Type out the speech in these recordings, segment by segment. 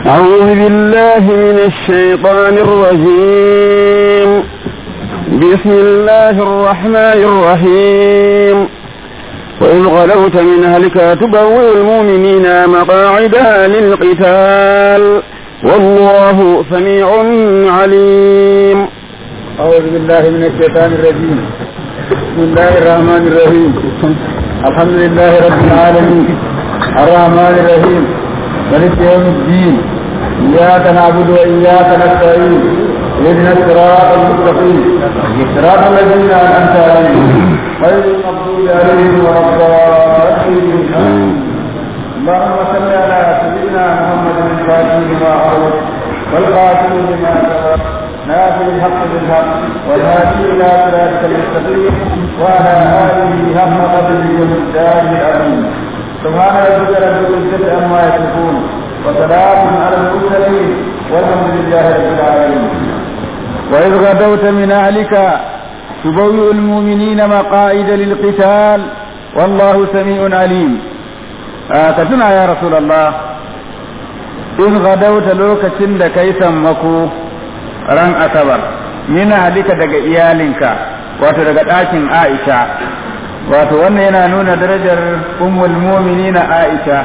أعوذ بالله من الشيطان الرجيم بسم الله الرحمن الرحيم وإذ غلوت من أهلك تبوئ المؤمنين مقاعد للقتال والله سميع عليم أعوذ بالله من الشيطان الرجيم بسم الله الرحمن الرحيم الحمد لله رب العالمين الرحمن الرحيم ملك يوم الدين إياك نعبد وإياك نستعين اهدنا الصراط المستقيم صراط الذين أنعمت عليهم غير المغضوب عليهم ولا الضالين اللهم صل على سيدنا محمد الفاتح لما أغلق والقاتل لما سبق ناصر الحق بالحق والهادي الى صراطك المستقيم وعلى اله حق قدره ومقداره العظيم سبحان ربك رب العزه عما يصفون وسلام على المرسلين والحمد لله رب العالمين وإذ غدوت من أهلك تبوئ المؤمنين مقاعد للقتال والله سميع عليم آه كتنا يا رسول الله إذ غدوت لوكة لكي سمكوا ran asabar mina halika daga iyalinka wato daga ɗakin aisha wato wannan yana nuna darajar ummul mu'minina aisha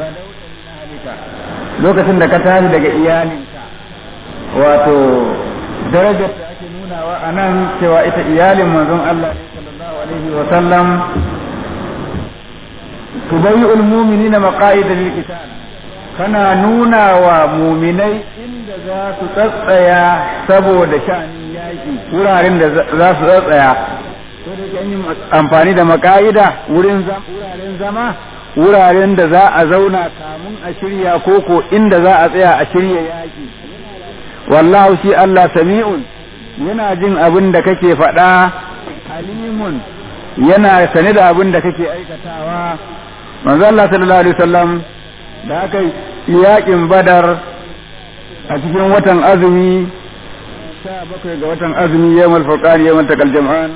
lokacin da ka tashi daga iyalinka wato darajar da ake nunawa a nan cewa ita iyalin manzon Allah sallallahu alaihi wa sallam tubayyi'ul mu'minina maqa'ida lil qital kana nuna wa muminai inda za su tsatsaya saboda sha'anin yaƙi wuraren da za su tsatsaya ko da kan yi amfani da maka'ida wurin wuraren zama wuraren da za a zauna kamun a shirya koko inda za a tsaya a shirya yaƙi wallahu shi Allah sami'un yana jin abin da kake faɗa alimun yana sane da abin da kake aikatawa manzo Allah sallallahu alaihi wasallam da aka yaƙin badar a cikin watan azumi sha bakwai ga watan azumi yamal furqan yamal takal jam'an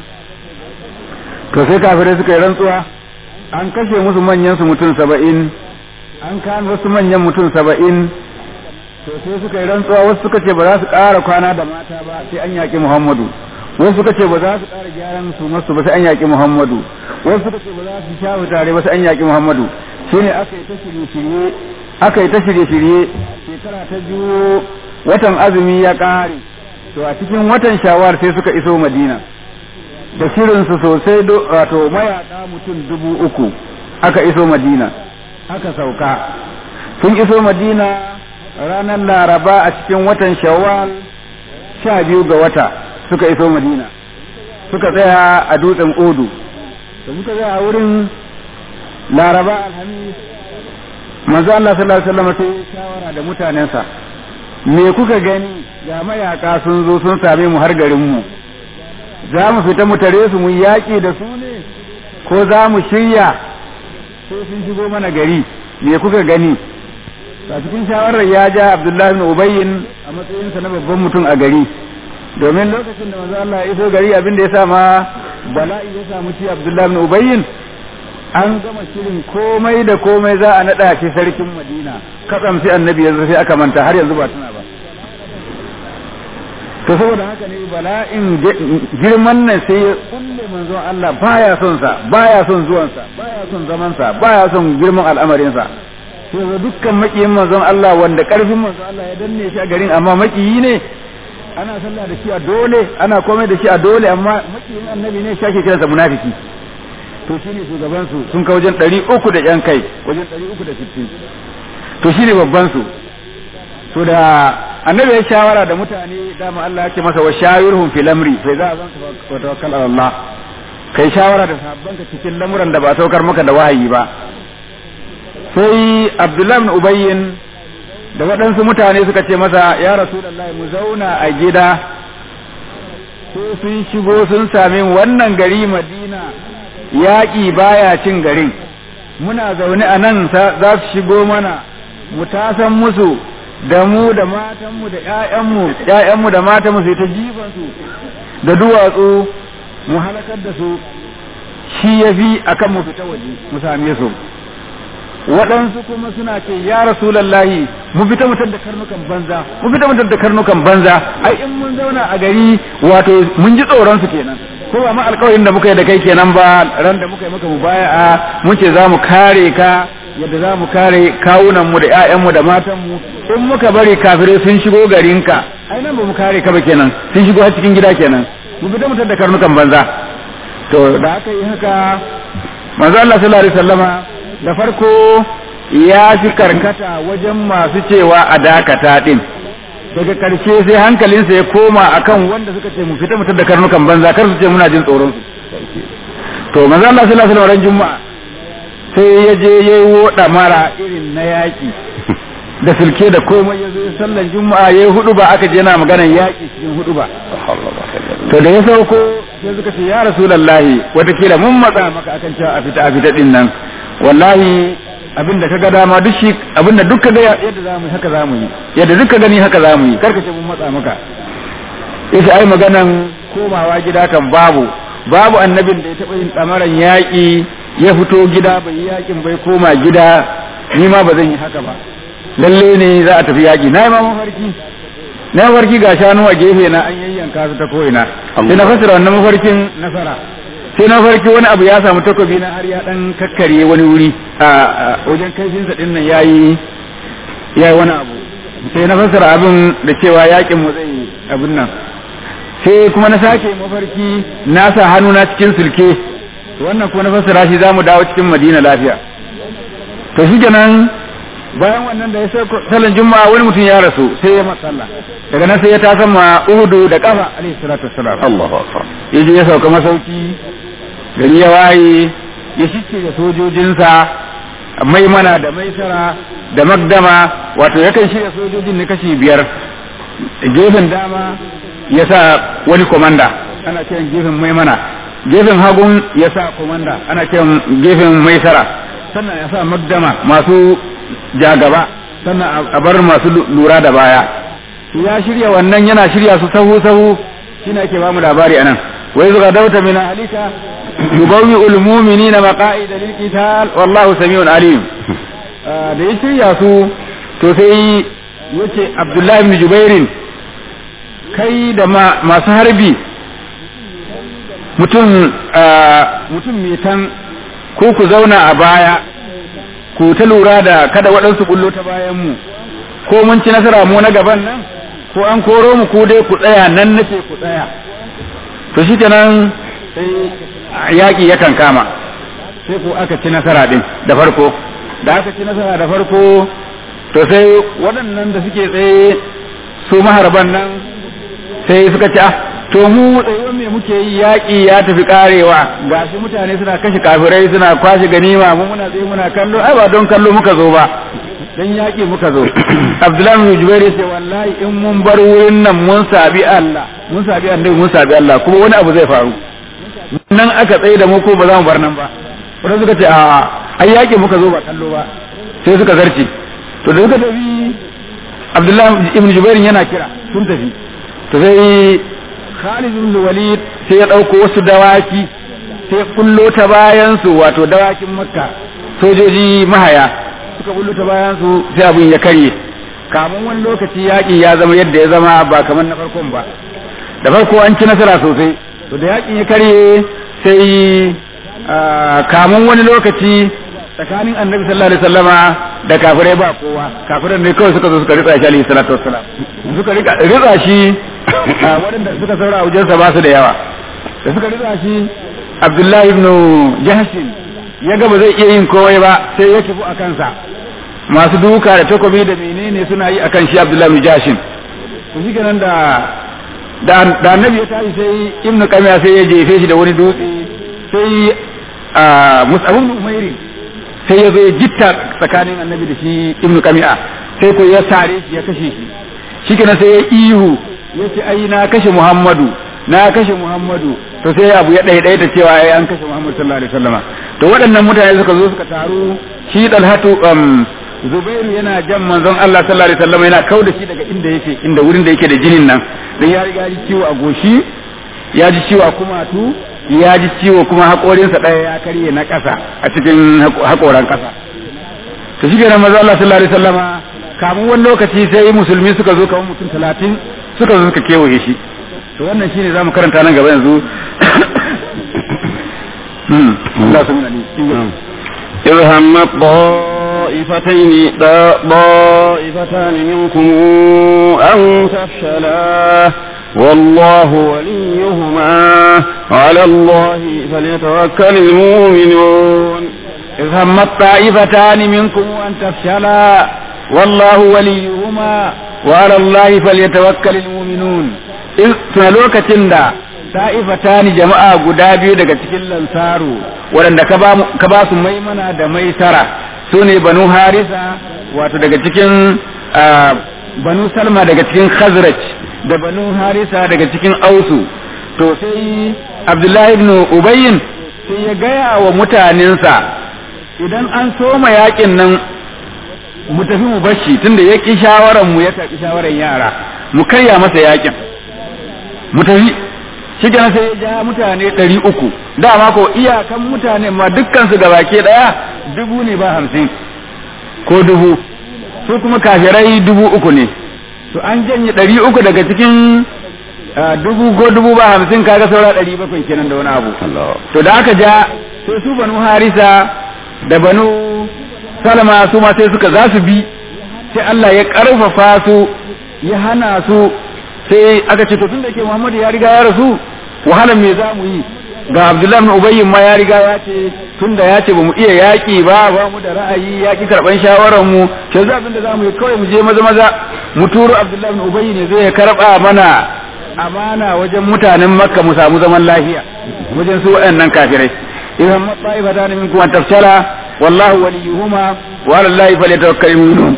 to sai kafirai suka yi rantsuwa an kashe musu manyan su mutum saba'in an kan wasu manyan mutum saba'in to sai suka yi rantsuwa wasu suka ce ba za su ƙara kwana da mata ba sai an yaƙi muhammadu wasu suka ce ba za su ƙara gyaran su masu ba sai an yaƙi muhammadu wasu suka ce ba za su sha tare ba sai an yaƙi muhammadu shine aka yi ta shirye-shirye aka yi ta shirye-shirye shekara ta biyu watan azumi ya ƙare to a cikin watan shawar sai suka iso madina da shirinsu sosai wato mayaƙa mutum dubu uku aka iso madina aka sauka sun iso madina ranar laraba a cikin watan shawwal sha biyu ga wata suka iso madina suka tsaya a dutsen odu da suka tsaya a wurin laraba alhamis manzo Allah sallallahu alaihi wasallam sai shawara da mutanensa me kuka gani ga mayaka sun zo sun same mu har garin mu za mu fita mu tare su mu yaƙi da su ne ko za mu shirya sai sun shigo mana gari me kuka gani a cikin shawarar ya ja Abdullahi bin Ubayyin a matsayinsa na babban mutum a gari domin lokacin da manzo Allah ya iso gari abin da ya sa ma bala'i ya samu ci Abdullahi bin Ubayyin an gama shirin komai da komai za a naɗa shi sarkin madina katsam sai annabi yanzu sai aka manta har yanzu ba tuna ba to saboda haka ne bala'in girman nan sai ya kulle manzon Allah baya son sa baya son zuwan sa baya son zaman sa baya son girman al'amarin sa sai ga dukkan makiyin manzon Allah wanda karfin manzon Allah ya danne shi a garin amma makiyi ne ana sallah da shi a dole ana komai da shi a dole amma makiyin annabi ne shi ake kiransa munafiki to shine shugabansu sun kai wajen ɗari uku da ƴan kai wajen ɗari uku da sittin to shine babban su to da annabi ya shawara da mutane dama Allah ya ce masa wa shawirhum fil amri fa za zan wa tawakkal ala Allah kai shawara da sahabbanka cikin lamuran da ba saukar maka da wahayi ba sai Abdullah ibn Ubayyin da waɗansu mutane suka ce masa ya Rasulullahi mu zauna a gida ko sun shigo sun same wannan gari Madina yaƙi baya cin garin muna zaune a nan za su shigo mana mu tasan musu da mu da matanmu da ƴaƴanmu ƴaƴanmu da matanmu sai ta jifan su da duwatsu mu halakar da su shi yafi akan mu fita waje mu same su waɗansu kuma suna ce ya rasulallahi mu fita mutar da karnukan banza mu fita mutar da karnukan banza ai in mun zauna a gari wato mun ji tsoron su kenan ko ba ma alƙawarin da muka yi da kai kenan ba ran da muka yi maka mubaya'a mun ce za mu kare ka yadda za mu kare kawunan mu da ƴaƴan mu da matan mu in muka bari kafirai sun shigo garinka ai nan ba mu kare ka ba kenan sun shigo har cikin gida kenan mu fita mutar da karnukan banza to da aka yi haka manzo Allah sallallahu alaihi wasallama da farko ya fi karkata wajen masu cewa a dakata din daga karshe sai hankalinsa ya koma akan wanda suka ce mu fita mutar da karnukan banza kar su ce muna jin tsoron su to manzo Allah sallallahu alaihi wasallam juma'a sai ya je yayi woda mara irin na yaki da sulke da komai ya zo sallan juma'a yayi hudu ba aka je yana maganar yaki cikin hudu ba to da ya sauko sai suka ce ya rasulullahi watakila mun matsa maka akan cewa a fita a fita din nan wallahi abin da kaga dama duk shi abin da duk kaga yadda zamu yi haka zamu yi yadda duk ka gani haka zamu yi karka ce mun matsa maka yace ai maganan komawa gida kan babu babu annabin da ya taba yin tsamaran yaƙi ya fito gida bai yi yaƙin bai koma gida ni ma ba zan yi haka ba lalle ne za a tafi yaƙi na yi ma mafarki na mafarki ga shanu a gefe na an yayyanka su ta ko'ina sai na fasira wannan mafarkin nasara sai na farki wani abu ya samu takobi na har ya dan kakkare wani wuri a wajen kaifinsa din nan yayi yayi wani abu sai na fassara abin da cewa yakin mu zai abin nan sai kuma na sake mafarki na sa hannu na cikin sulke wannan kuma na fassara shi zamu dawo cikin Madina lafiya to shi kenan bayan wannan da ya sai sallan juma'a wani mutum ya rasu sai ya masalla daga nan sai ya tasan ma uhudu da kafa alaihi salatu wassalam Allahu akbar yaje ya sauka masauki gari ya waye ya shike da sojojinsa maimana da maisara da magdama wato yakan shirya sojojin ne kashi biyar gefen dama ya sa wani komanda ana kiran gefen maimana gefen hagun ya sa komanda ana kiran gefen maisara sannan ya sa magdama masu jagaba sannan a bar masu lura da baya ya shirya wannan yana shirya su sahu sahu shine ake ba mu labari anan wai zuga dauta min alika yubawwi ul mu'minina maqa'id lil qital wallahu samiun alim da ya shirya su to sai yace abdullahi ibn jubairin kai da masu harbi mutum mutum metan ko ku zauna a baya ku ta lura da kada waɗansu bullo ta bayan mu ko mun ci nasara mu na gaban nan ko an koro mu ku dai ku tsaya nan nace ku tsaya to shi kenan sai yaƙi yakan kama sai ko aka ci nasara din da farko da aka ci nasara da farko to sai waɗannan da suke tsaye su maharban nan sai suka ci to mu tsayuwar me muke yi yaƙi ya tafi karewa ga shi mutane suna kashe kafirai suna kwashe ganima mu muna tsaye muna kallo ai ba don kallo muka zo ba dan yaƙi muka zo abdullahi bin jubair ya ce wallahi in mun bar wurin nan mun sabi Allah mun sabi annabi mun sabi Allah kuma wani abu zai faru nan aka tsaye da mu ko ba za mu bar nan ba wanda suka ce a ai yaƙi muka zo ba kallo ba sai suka zarce to da suka tafi abdullahi ibn jubair yana kira sun tafi to sai Khalid ibn Walid sai ya ɗauko wasu dawaki sai kullo ta bayan su wato dawakin Makka sojoji mahaya suka kullo ta bayan su sai abin ya karye kamun wani lokaci yaƙi ya zama yadda ya zama ba kamar na farkon ba da farko an ci nasara sosai to da yaƙin ya karye sai kamun wani lokaci tsakanin annabi sallallahu alaihi wasallama da kafirai ba kowa kafirai ne kawai suka zo suka ritsa shi alaihi salatu wassalam suka ritsa shi waɗanda suka saura a wajensa ba su da yawa da suka ritsa shi abdullahi ibn jahshin ya ga ba zai iya yin komai ba sai ya kifu a kansa masu duka da takobi da menene suna yi akan shi abdullahi ibn jahshin to shi kenan da da annabi ya tashi sai ibn qamiya sai ya jefe shi da wani dutse sai mus'ab ibn umairi sai ya zo ya jitta tsakanin annabi da shi ibn qamiya sai ko ya sare shi ya kashe shi shikenan sai ya ihu ya ce ai na kashe muhammadu na kashe muhammadu to sai abu ya ɗaiɗai da cewa ai an kashe muhammadu sallallahu alaihi wasallama to waɗannan mutane suka zo suka taru shi dalhatu um, zubairu yana jan manzon Allah sallallahu alaihi wasallama yana kauda shi daga inda yake inda wurin da yake da jinin nan dan ya riga ji ciwo a goshi ya ji ciwo a kumatu ya ji ciwo kuma haƙorinsa ɗaya ya karye na ƙasa a cikin haƙoran ƙasa to shi kenan maza Allah sallallahu alaihi wasallama kamun wani lokaci sai musulmi suka zo kamar mutum talatin suka zo suka kewaye shi to wannan shine zamu karanta nan gaba yanzu Allah subhanahu إذ همت طائفتين طائفتان منكم أن تفشلا والله وليهما على الله فليتوكل المؤمنون إذ همت طائفتان منكم أن تفشلا والله وليهما وعلى الله فليتوكل المؤمنون إذ تنلوك تندا ta'ifatani jama'a guda biyu daga cikin lansaru waɗanda ka ba su maimana da maisara su ne banu harisa wato daga cikin banu salma daga cikin khazraj da banu harisa daga cikin ausu to sai abdullahi ibn ubayyin sai ya gaya wa mutanensa idan an soma yakin nan mu tafi mu bashi tunda ya ki shawaran mu ya tafi shawaran yara mu karya masa yakin mu tafi shi kenan sai ya ja mutane ɗari uku dama ko iyakan mutane ma dukkansu da baki ɗaya dubu ne ba hamsin ko dubu su kuma kafirai dubu uku ne to an janye ɗari uku daga cikin dubu ko dubu ba hamsin kaga saura ɗari bakwai kenan da wani abu to da aka ja sai su banu harisa da banu salama su ma sai suka za su bi sai Allah ya ƙarfafa su ya hana su sai aka ce to tun da ke Muhammadu ya riga ya rasu wahalar me za mu yi ga Abdullahi ibn Ubay ma ya riga ya ce tun da ya ce ba mu iya yaƙi ba ba mu da ra'ayi yaƙi karɓan shawarar mu ke za abin da za mu yi kawai mu je maza maza mu turo Abdullahi ibn Ubay ne zai karɓa mana amana wajen mutanen Makka mu samu zaman lafiya wajen su waɗannan kafirai idan matsa'ifatan minkum an tafshala wallahu waliyuhuma wa ala allahi falyatawakkalul mu'minun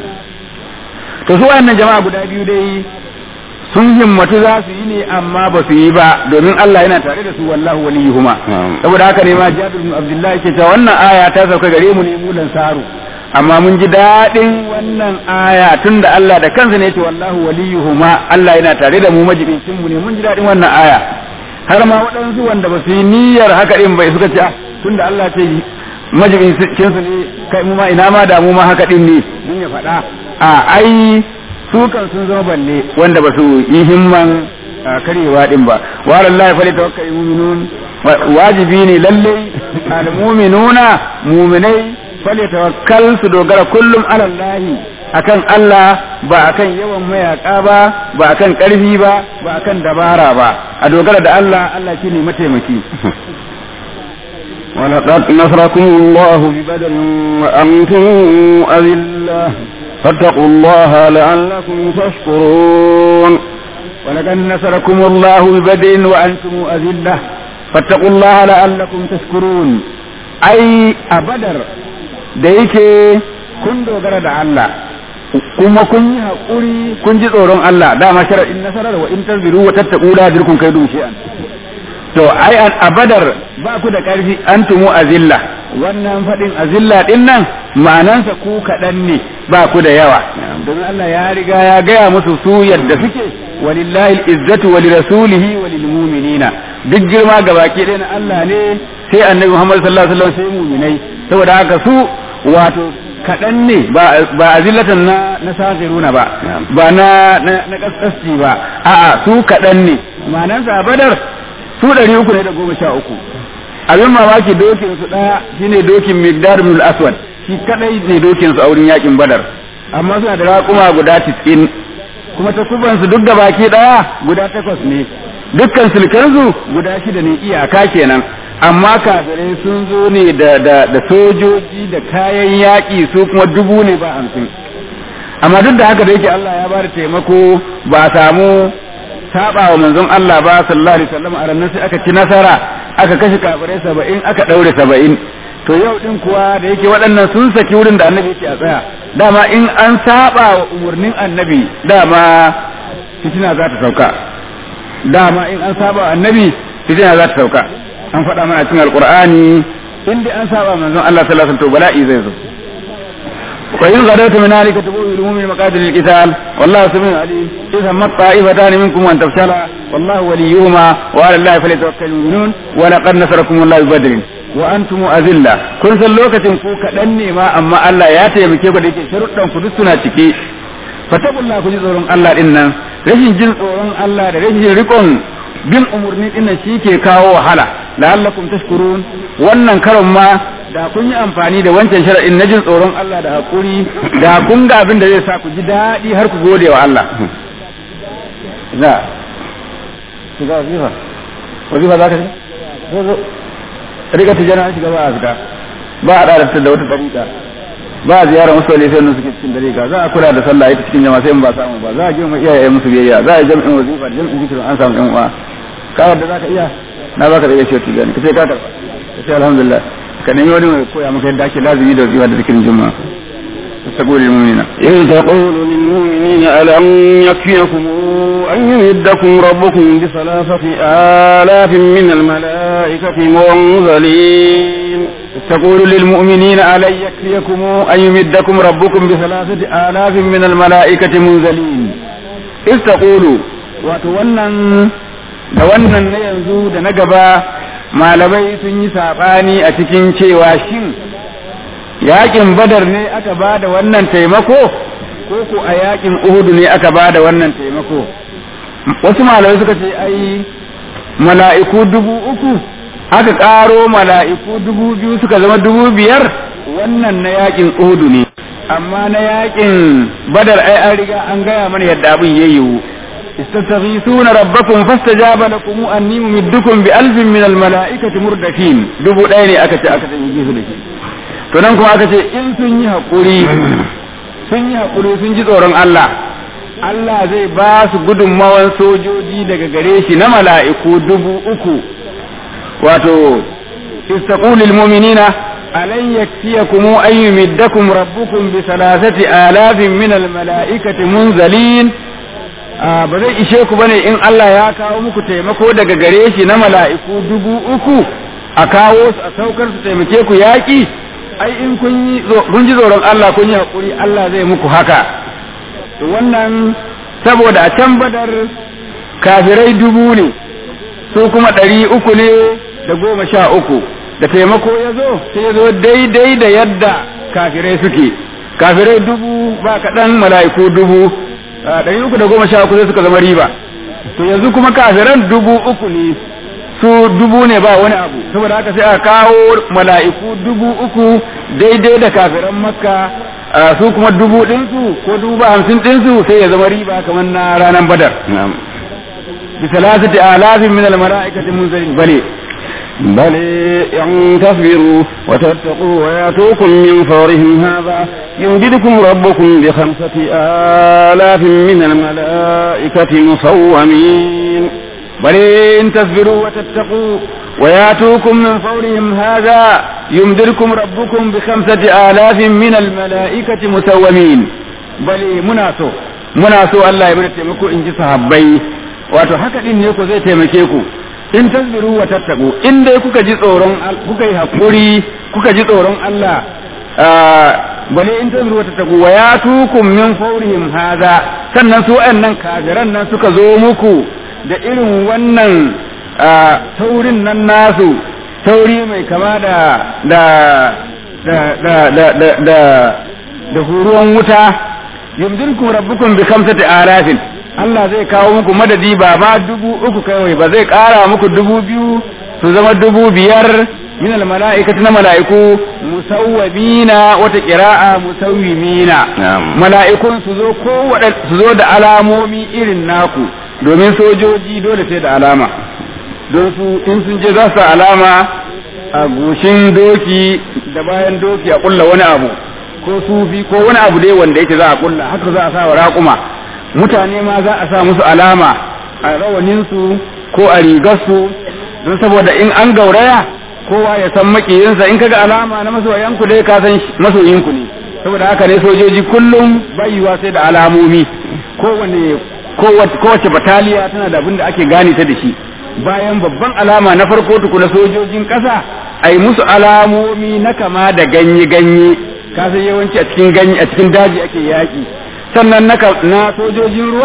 to su waɗannan jama'a guda biyu dai sun himmatu za su yi ne amma ba su yi ba domin Allah yana tare da su wallahu waliyuhuma saboda haka ne ma Jabir bin Abdullah yake cewa wannan aya ta sauka gare mu ne mu lansaru amma mun ji daɗin wannan aya tunda Allah da kansa ne yake wallahu waliyuhuma Allah yana tare da mu majibincin mu ne mun ji daɗin wannan aya har ma waɗansu wanda ba su yi niyyar haka din bai suka ce tunda Allah ce majibincin su ne kai mu ma ina ma da mu ma haka din ne mun ya faɗa a ai su kan sun zama balle wanda ba su yi himman karyewa din ba wa lallahi fa tawakkal mu'minun wajibi ne lalle al mu'minuna mu'minai fa tawakkal su dogara kullum ala Allah akan Allah ba akan yawan mayaka ba ba akan karfi ba ba akan dabara ba a dogara da Allah Allah shine mataimaki ولقد نصركم الله ببدر وأنتم أذلة فاتقوا الله لعلكم تشكرون ولقد نصركم الله ببدء وأنتم أذلة فاتقوا الله لعلكم تشكرون أي أبدر da yake kun dogara da Allah kuma kun yi haƙuri kun ji tsoron Allah dama shara'in nasarar wa in tanziru wa tattaku la dirkun kai dun shi'an to ai a badar ba ku da ƙarfi an tumu azilla wannan faɗin azilla ɗin nan ma'anansa ku kaɗan ne ba ku da yawa don Allah ya riga ya gaya musu su yadda suke walillahi izzatu wa lirasulihi wa lilmu'minina duk girma ga baki ɗaya na Allah ne sai annabi Muhammad sallallahu alaihi wasallam sai mu'minai saboda haka su wato kaɗan ne ba azillatan na na saziruna ba ba na na kaskasci ba a'a su kaɗan ne ma'anansa badar su ɗari uku ne da goma sha uku abin mamaki dokin su ɗaya shine dokin migdar bin aswad shi kadai ne dokin su a wurin yakin badar amma suna da raƙuma guda tis'in kuma takuban su duk da baki ɗaya guda takwas ne dukkan sulkansu guda shida ne iyaka kenan amma kafirai sun zo ne da da da sojoji da kayan yaƙi su kuma dubu ne ba hamsin amma duk da haka da yake Allah ya bada taimako ba a samu saba wa manzon Allah ba sallallahu alaihi wasallam a ranar sai aka ci nasara aka kashe kafirai saba'in aka daure saba'in to yau din kuwa da yake waɗannan sun saki wurin da annabi yake a tsaya dama in an saba wa umarnin annabi dama fitina za ta sauka dama in an saba wa annabi fitina za ta sauka an faɗa mana cikin alqur'ani in dai an saba manzon Allah sallallahu alaihi wasallam to bala'i zai zo وإن غدوت من أهلك تبوء المؤمن مقاتل القتال والله سميع عليم إذا ما الطائفتان منكم أن تفشلا wallahu waliyuhuma wa ala allahi falyatawakkalul mu'minun wa laqad nasarakum allahu bi badrin wa antum azilla kun san lokacin ku kadan ne ma amma Allah ya taimake ku da yake sharuɗan ku duk suna cike fatakullah ku ji tsoron Allah din nan rashin jin tsoron Allah da rashin rikon bin umurni din nan ke kawo wahala la'allakum tashkurun wannan karon ma da kun yi amfani da wancan shar'in na jin tsoron Allah da hakuri da kun ga abin da zai sa ku ji daɗi har ku gode wa Allah za shiga wazifa wazifa za ka shiga zo zo riga tijana shiga ba a fita ba a ɗarata da wata ɗariƙa ba a ziyarar wasu wale sai suke cikin dariƙa za a kula da sallah ita cikin jama'a sai in ba samu ba za a girma iyaye musu biyayya za a yi jam'in wazifa da jam'in zikirin an samu yan uwa kawar da za ka iya na baka da iya shi tijani ka ce ka karɓa ka ce alhamdulillah ka nemi wani mai koya maka yadda ake lazimi da wazifa da zikirin juma'a تقول للمؤمنين إذ تقول للمؤمنين ألم يكفيكم أن يمدكم ربكم بثلاثة آلاف من الملائكة منزلين تقول للمؤمنين ألن يكفيكم أن يمدكم ربكم بثلاثة آلاف من الملائكة منزلين إذ تقول وتونن da wannan na yanzu da na gaba malamai sun yi saɓani a cikin cewa shin yakin badar ne aka ba da wannan taimako ko ko a yakin uhudu ne aka ba da wannan taimako wasu malamai suka ce ai mala'iku dubu uku aka ƙaro mala'iku dubu biyu suka zama dubu biyar wannan na yakin uhudu ne amma na yakin badar ai an riga an gaya mana yadda abin ya yiwu استستغيثون ربكم فاستجاب لكم أني ممدكم بألف من الملائكة مردفين دبو ديني أكت أكت يجيث لكي to nan kuma aka ce in sun yi haƙuri sun yi haƙuri sun ji tsoron Allah Allah zai ba su gudunmawan sojoji daga gare shi na mala'iku dubu uku wato istaqulil mu'minina alan yakfiyakum an yumiddakum rabbukum bi salasati alafin min al mala'ikati munzalin ba zai ishe ku bane in Allah ya kawo muku taimako daga gare shi na mala'iku dubu uku a kawo su a saukar su taimake ku yaƙi ai in kun ji tsoron Allah kun yi haƙuri Allah zai muku haka to wannan saboda a can badar kafirai dubu ne su kuma ɗari uku ne da goma sha uku da taimako ya zo sai ya zo daidai da yadda kafirai suke kafirai dubu ba kaɗan mala'iku dubu ɗari uku da goma sha uku sai suka zama riba to yanzu kuma kafiran dubu uku ne su dubu ne ba wani abu saboda haka sai a kawo mala'iku dubu uku daidai da kafiran makka su kuma dubu ɗinsu ko dubu ba hamsin ɗinsu sai ya zama riba kamar na ranar badar bi salasati alafin min al-mala'ikati munzalin bale بل إن تصبروا وتتقوا ويأتوكم من فورهم هذا يمددكم ربكم بخمسة آلاف من الملائكة مصومين بل إن تصبروا وتتقوا وياتوكم من فورهم هذا يمدركم ربكم بخمسة آلاف من الملائكة مسومين بل مناسو مناسو الله يمنى تيمكو إن صحابي wato haka din ne ku zai taimake ku in tasbiru wa tattaku in dai kuka ji tsoron kuka yi hakuri kuka ji tsoron Allah bale in tasbiru wa tattaku wa yatukum min fawrihim hadha sannan su wayannan kafiran nan suka zo muku da irin wannan taurin nan nasu tauri mai kama da da da da da da da da huruwan wuta yumdinkum rabbukum bi khamsati alafin Allah zai kawo muku madadi ba ma dubu uku kawai ba zai kara muku dubu biyu su zama dubu biyar min al mala'ikati na mala'iku musawwimina wata qira'a musawwimina mala'ikun su zo ko su zo da alamomi irin naku domin sojoji dole sai da alama don su in sun je za su alama a goshin doki da bayan doki a kulla wani abu ko sufi ko wani abu dai wanda yake za a kulla haka za a sa wa raƙuma mutane ma za a sa musu alama a rawaninsu ko a rigarsu don saboda in an gauraya kowa ya san makiyinsa in kaga alama na masoyanku dai ka san masoyinku ne saboda haka ne sojoji kullum bayuwa sai da alamomi kowane kowace bataliya tana da abin da ake gane ta da shi bayan babban alama na farko tukuna sojojin ƙasa a yi musu alamomi na kama da ganye-ganye kasan yawanci a cikin ganye a cikin daji ake yaƙi sannan na sojojin ruwa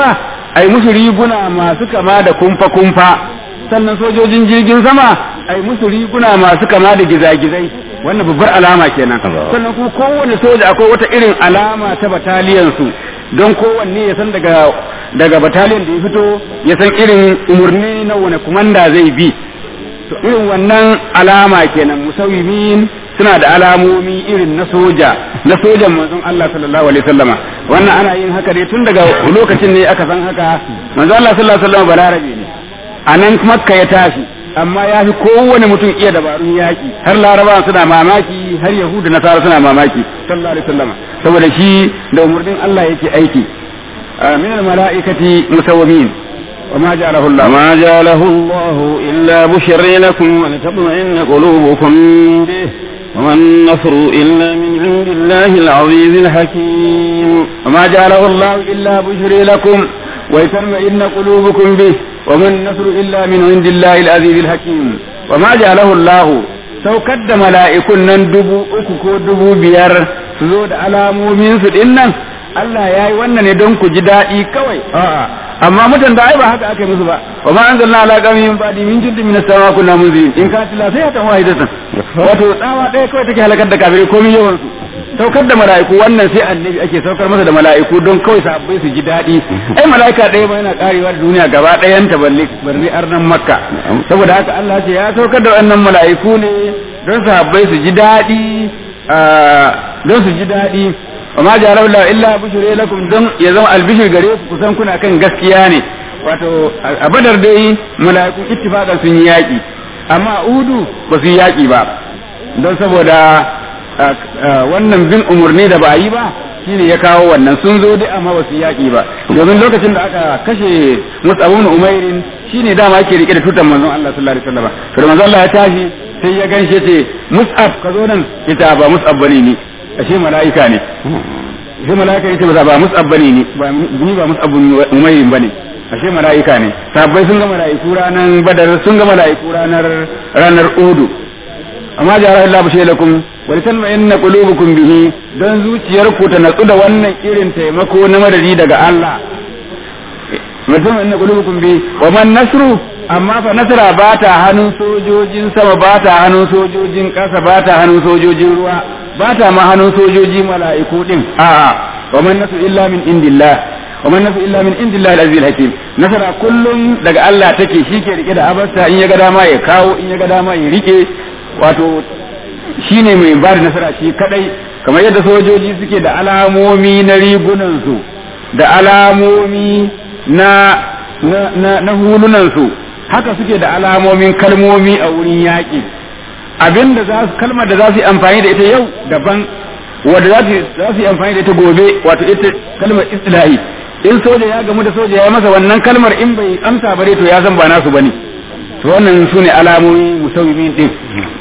ai musu riguna masu kama da kumfa kumfa sannan sojojin jirgin sama ai musu riguna masu kama da gizagizai wannan babbar alama kenan sannan kuma kowane soja akwai wata irin alama ta bataliyan su don kowanne ya san daga daga bataliyan da ya fito ya san irin umarni na wani kumanda zai bi to irin wannan alama kenan musawimin suna da alamomi irin na soja na sojan manzon Allah sallallahu alaihi wasallama wannan ana yin haka ne tun daga lokacin ne aka san haka manzon Allah sallallahu alaihi wasallama balarabe ne a nan makka ya tashi amma ya fi kowane mutum iya dabarun yaƙi har laraba suna mamaki har yahudu nasara suna mamaki sallallahu alaihi wasallama saboda shi da umarnin Allah yake aiki min al-mala'ikati musawwimin وما جعله الله وما جعله الله إلا بشر لكم ولتطمئن قلوبكم به وما النصر إلا من عند الله العزيز الحكيم وما جعله الله إلا بشر لكم ويطمئن قلوبكم به وما النصر إلا من عند الله العزيز الحكيم وما جعله الله saukar da mala'ikun nan dubu uku ko dubu biyar su zo da alamomin su din nan Allah ya yi wannan ne don ku ji daɗi kawai a'a amma mutan da ai ba haka aka yi musu ba wa ma anzalna ala qawmin min ba'di min jundin min as-sama kunna munzirin in ka tila sai ta wahidatan wato tsawa ɗaya kawai take halakar da kafirai komai yawan su saukar da mala'iku wannan sai annabi ake saukar masa da mala'iku don kawai sabbai su ji daɗi ai mala'ika ɗaya ba yana karewa da duniya gaba ɗayan ta balle barri arnan makka saboda haka Allah ce ya saukar da wannan mala'iku ne don sabbai su ji daɗi don su ji daɗi wa ma jara Allah illa bushre lakum don ya zama albishir gare ku kusan kuna kan gaskiya ne wato a badar dai mala'ikun ittifaqan sun yi yaƙi amma udu ba su yi yaƙi ba don saboda wannan bin umarni da ba yi ba shine ya kawo wannan sun zo dai amma ba su yaƙi ba domin lokacin da aka kashe Mus'ab ibn Umairin shine dama yake rike da tutan manzon Allah sallallahu alaihi wasallam to manzon Allah ya tashi sai ya ganshe ce Mus'ab ka zo nan ita ba Mus'ab bane ni ashe mala'ika ne sai mala'ika yace ba ba Mus'ab bane ni ba ni ba Mus'ab ibn Umairin bane ashe mala'ika ne sabbai sun ga mala'iku ranar Badar sun ga mala'iku ranar ranar Uhud amma jara Allah bashe lakum wa litanma inna qulubukum bihi dan zuciyarku ta natsu da wannan irin taimako na madadi daga Allah mutum inna qulubukum bi wa man nasru amma fa nasra ba ta hannun sojojin sama ba ta hannun sojojin kasa ba ta hannun sojojin ruwa ba ta ma hannun sojoji mala'iku din a'a wa man nasru illa min indillah wa man nasru illa min indillah al-aziz hakim nasara kullum daga Allah take shi ke rike da abarsa in ya ga dama ya kawo in ya ga dama ya rike wato shi ne mai ba da nasara shi kadai kamar yadda sojoji suke da alamomi na rigunansu da alamomi na na na hulunansu haka suke da alamomin kalmomi a wurin yaƙi abinda za su kalmar da za su yi amfani da ita yau daban wadda za su yi amfani da ita gobe wato ita kalmar istilahi in soja ya gamu da soja ya masa wannan kalmar in bai amsa bare to ya san ba nasu bane to wannan su ne alamomi musawwimin din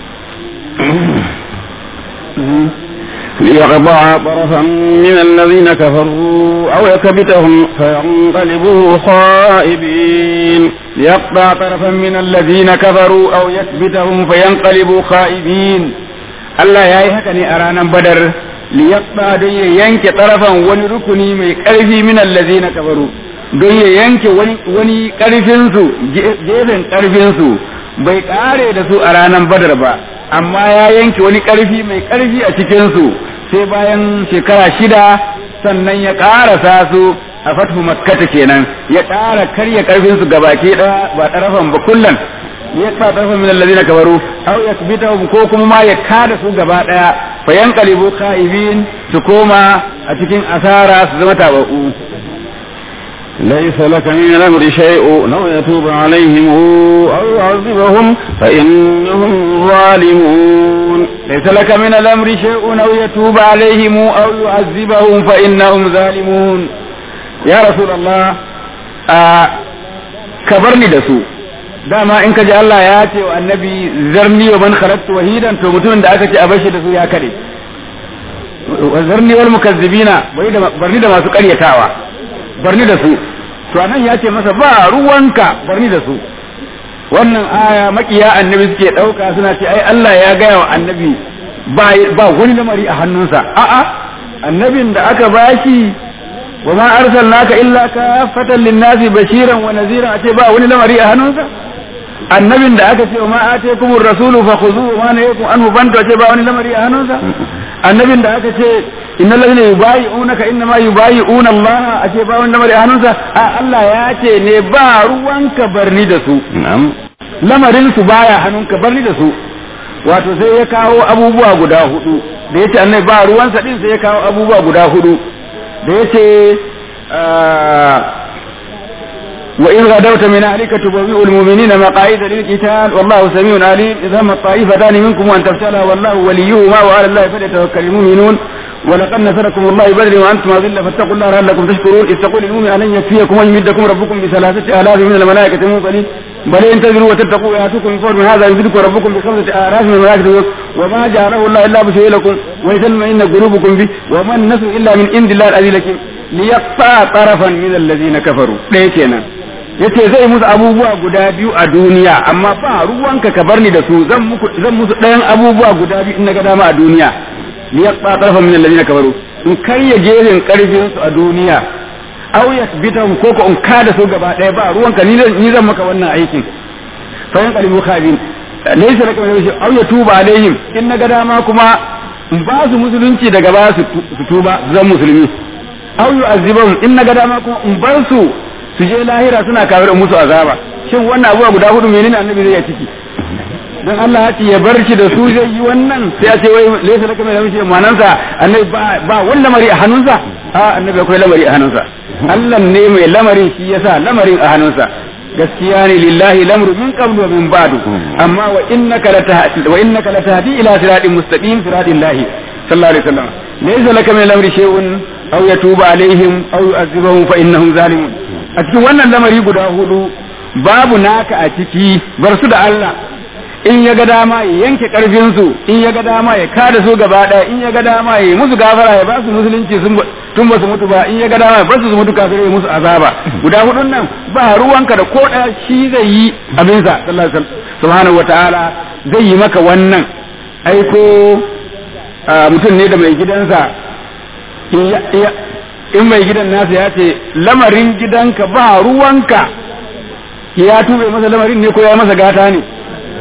ليقطع طرفا من الذين كفروا أو يكبتهم فينقلبوا خائبين ليقطع طرفا من الذين كفروا أو يكبتهم فينقلبوا خائبين Allah ya yi haka ne a ranar badar liyaqta don ya yanke tarafan wani rukuni mai ƙarfi min allazina kafaru don ya yanke wani ƙarfinsu gefen ƙarfinsu bai ƙare da su a ranar badar ba amma ya yanke wani ƙarfi mai ƙarfi a cikinsu sai bayan shekara shida sannan ya ƙarasa su a fathu makkata kenan ya ƙara karya ƙarfinsu gabaki ɗaya ba ɗarafan ba kullum ya ƙara ɗarafan min allazina kabaru aw yakbitahum ko kuma ma ya kada su gaba ɗaya fa yanqalibu khaibin su koma a cikin asara su zama tabaku ليس لك من الأمر شيء لو يتوب عليهم أو يعذبهم فإنهم ظالمون ليس لك من الأمر شيء أو يتوب عليهم أو يعذبهم فإنهم ظالمون يا رسول الله آه كبرني دسو dama in ka ji Allah ya ce wa annabi zarni wa man khalaqtu wahidan to mutumin da aka ce a bashi da su ya kare zarni wal mukazzibina barni da masu karyatawa barni da su to anan ya ce masa ba ruwanka barni da su wannan aya makiya annabi suke dauka suna ce ai Allah ya gaya wa annabi ba ba wani lamari a hannunsa a'a annabin da aka bashi wa ma arsalnaka illa kafatan lin-nasi bashiran wa nadhiran ace ba wani lamari a hannunsa annabin da aka ce wa ma ataykumur rasulu fakhuzuhu wa ma nahakum anhu bantu ace ba wani lamari a hannunsa annabin da aka ce innal ladina yubayi'unaka innama yubayi'una Allah ace ba wani lamari a hannunsa a Allah ya ce ne ba ruwanka barni da su na'am lamarin su baya hannunka barni da su wato sai ya kawo abubuwa guda hudu da yace annabi ba ruwansa din sai ya kawo abubuwa guda hudu da yace وإن غدوت من أهلك تبوئ المؤمنين مقاعد للقتال والله سميع عليم إذا هم الطائفتان منكم وأن تفشلا والله وليهما وعلى الله فليتوكل المؤمنون ولقد نصركم الله بدر وأنتم أذلة فاتقوا الله لعلكم تشكرون إذ تقول المؤمن أن يكفيكم أن يمدكم ربكم بثلاثة آلاف من الملائكة منقلين بل إن تزروا وتتقوا يأتوكم من فوق من هذا يمدكم ربكم بخمسة آلاف من الملائكة وما جعله الله إلا بشيء لكم ويتمئن قلوبكم به وما النصر إلا من عند الله العزيز الحكيم ليقطع طرفا من الذين كفروا ليكنا yace zai musu abubuwa guda biyu a duniya amma ba ruwanka ka bar ni da su zan muku zan musu ɗayan abubuwa guda biyu in naga dama a duniya ni ya tsarfa min alladhina kafaru in karya gefen karfin su a duniya aw yakbitahum ko ko in kada su gaba ɗaya ba ruwanka ni zan ni zan maka wannan aikin fa yan qalibu khabin laysa laka min shay'in aw yatuba alaihim in naga dama kuma in ba su musulunci daga ba su tuba zan musulmi aw yu'azzibahum in naga dama kuma in bar su su je lahira suna kafirin musu azaba shin wannan abuwa guda hudu menene annabi zai ya ciki dan Allah ya ce ya bar shi da su zai yi wannan sai ya ce wai laysa laka mai lamshi manansa annabi ba ba wani lamari a hannunsa a annabi akwai lamari a hannunsa Allah ne mai lamarin shi yasa lamarin a hannunsa gaskiya ne lillahi lamru min qablu wa min ba'du amma wa innaka latahdi wa innaka latahdi ila siratin mustaqim siratil lahi sallallahu alaihi wasallam laysa laka min lamri shay'un aw yatuba alaihim aw yu'adhibuhum fa innahum zalimun a cikin wannan lamari guda hudu babu naka a ciki bar su da Allah in ya ga dama ya yanke karfin su in ya ga dama ya kada su gaba daya in ya ga dama ya musu gafara ya ba su musulunci sun tun ba su mutu ba in ya ga dama ya ba su mutu kafin ya musu azaba guda hudun nan ba ruwanka da ko daya shi zai yi abin sa sallallahu alaihi subhanahu wataala zai yi maka wannan aiko mutum ne da mai gidansa in mai gidan nasa ya ce lamarin gidanka ba ruwanka ya tube masa lamarin ne ko ya masa gata ne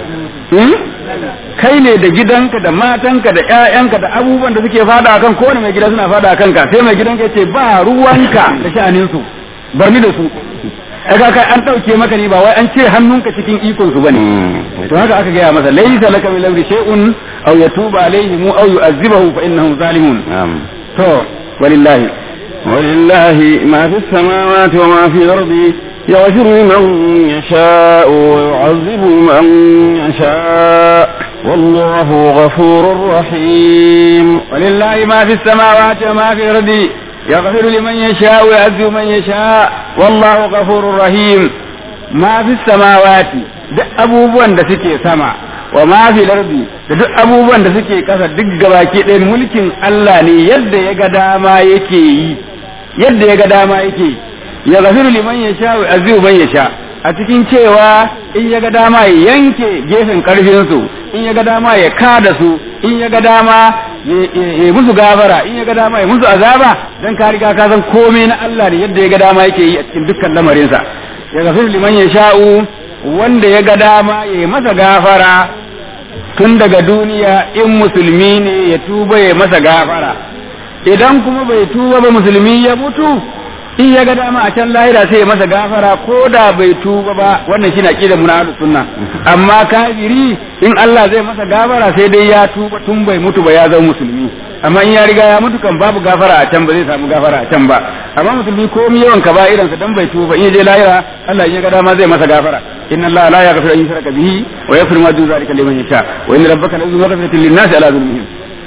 kai ne da gidanka da matanka da ƴaƴanka da abubuwan da suke fada akan kowane mai gida suna fada akan ka sai mai gidanka ya ce ba ruwanka da sha'anin su bar ni da su aka kai an dauke maka ne ba wai an ce hannunka cikin ikon su bane to haka aka gaya masa laysa laka min amri shay'un aw yatuba alaihim aw yu'azzibahu fa innahum zalimun to walillahi ولله ما في السماوات وما في الأرض يغفر لمن يشاء ويعذب من يشاء والله غفور رحيم ولله ما في السماوات وما في الأرض يغفر لمن يشاء ويعذب من يشاء والله غفور رحيم ما في السماوات duk abubuwan da suke sama wa ma fi lardi da duk abubuwan da suke kasa duk gabaki ɗaya mulkin Allah ne yadda ya ga dama yake yi yadda ya ga dama yake ya gafiru liman ya sha wa azizu man ya sha a cikin cewa in ya ga dama ya yanke gefen karfin su in ya ga dama ya kada su in ya ga dama ya musu gafara in ya ga dama ya musu azaba dan ka riga ka san komai na Allah ne yadda ya ga dama yake yi a cikin dukkan lamarinsa ya gafiru liman ya sha'u wanda ya ga dama ya yi masa gafara tun daga duniya in musulmi ne ya tuba ya masa gafara idan kuma bai tuba ba musulmi ya mutu in ya ga dama a can lahira sai ya masa gafara ko da bai tuba ba wannan shi na ƙi da munafik sunna amma kafiri in Allah zai masa gafara sai dai ya tuba tun bai mutu ba ya zama musulmi amma in ya riga ya mutu kan babu gafara a can ba zai samu gafara a can ba amma musulmi ko mi yawan ka ba irinsa dan bai tuba in ya je lahira Allah in ya ga dama zai masa gafara inna Allah la yaghfiru an yushraka bihi wa yaghfiru ma duna zalika liman yasha wa inna rabbaka la yughfiru maghfiratan lin-nasi ala dhulmihim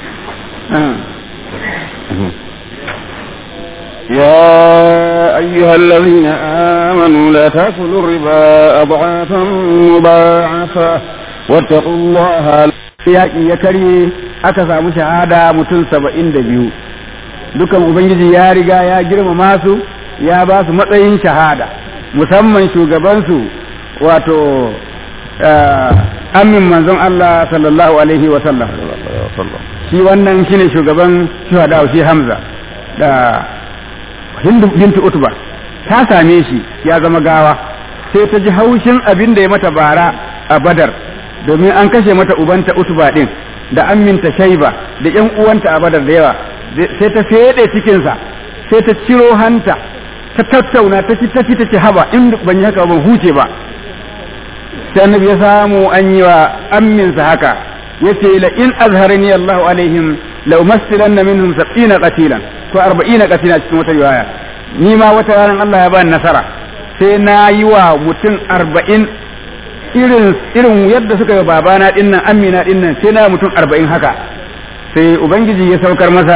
يا أيها الذين آمنوا لا تأكلوا الربا أضعافا مضاعفة واتقوا الله yaƙi ya karye aka samu shahada mutum saba'in da biyu dukan ubangiji ya riga ya girmama su ya ba su matsayin shahada musamman shugabansu wato amin manzon Allah sallallahu alaihi wa sallam shi wannan shine shugaban shuhada shi Hamza da hindu bintu utba ta same shi ya zama gawa sai ta ji haushin abin da ya mata bara a badar domin an kashe mata ubanta utba din da aminta shaiba da yan uwanta a badar da yawa sai ta fede cikinsa sai ta ciro hanta ta tattauna ta ci ta ci ta ci haba in ban yi haka ban huce ba sai annabi ya samu an yi wa amminsa haka yace la in azharani Allahu alaihim la umassilanna minhum 70 qatilan ko 40 qatilan cikin wata riwaya ni ma wata ranar Allah ya bani nasara sai na yi wa mutum 40 irin irin yadda suka yi babana dinnan amina dinnan sai na mutum 40 haka sai ubangiji ya saukar masa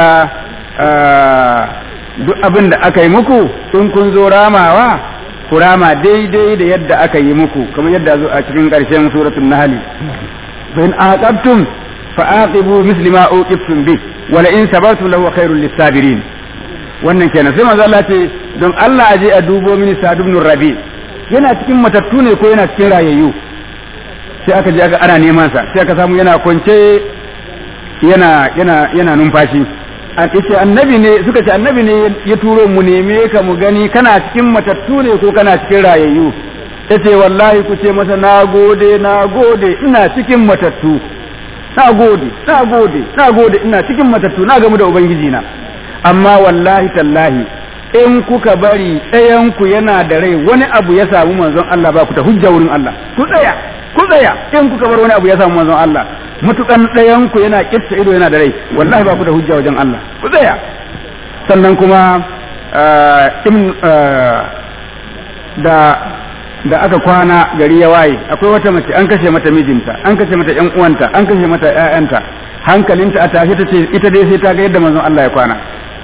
duk abin da aka yi muku in kun zo ramawa ku rama daidai da yadda aka yi muku kamar yadda zo a cikin ƙarshen suratul nahl fa in aqabtum fa aqibu misli ma uqibtum bi wa la in sabartum lahu khairul lisabirin wannan kenan sai manzo Allah ce don Allah aje a dubo mini Sa'd ibn Rabi yana cikin matattu ne ko yana cikin rayayyu sai aka je aka ana neman sa sai aka samu yana kwance yana yana yana numfashi ce annabi ne suka ce annabi ne ya turo mu neme ka mu gani kana cikin matattu ne ko kana cikin rayayyu yace wallahi ku ce masa na gode na gode ina cikin matattu na gode na gode na gode ina cikin matattu na gamu da ubangiji na amma wallahi tallahi in kuka bari ɗayan ku yana da rai wani abu ya samu manzon Allah ba ku ta hujja wurin Allah ku tsaya ku tsaya in kuka bar wani abu ya samu manzon Allah mutukan ɗayan ku yana kitta ido yana da rai wallahi ba ku da hujja wajen Allah ku tsaya sannan kuma da da aka kwana gari ya waye akwai wata mace an kashe mata mijinta an kashe mata ƴan uwanta an kashe mata ƴaƴanta hankalinta a tashi tace ita dai sai ta ga yadda manzon Allah ya kwana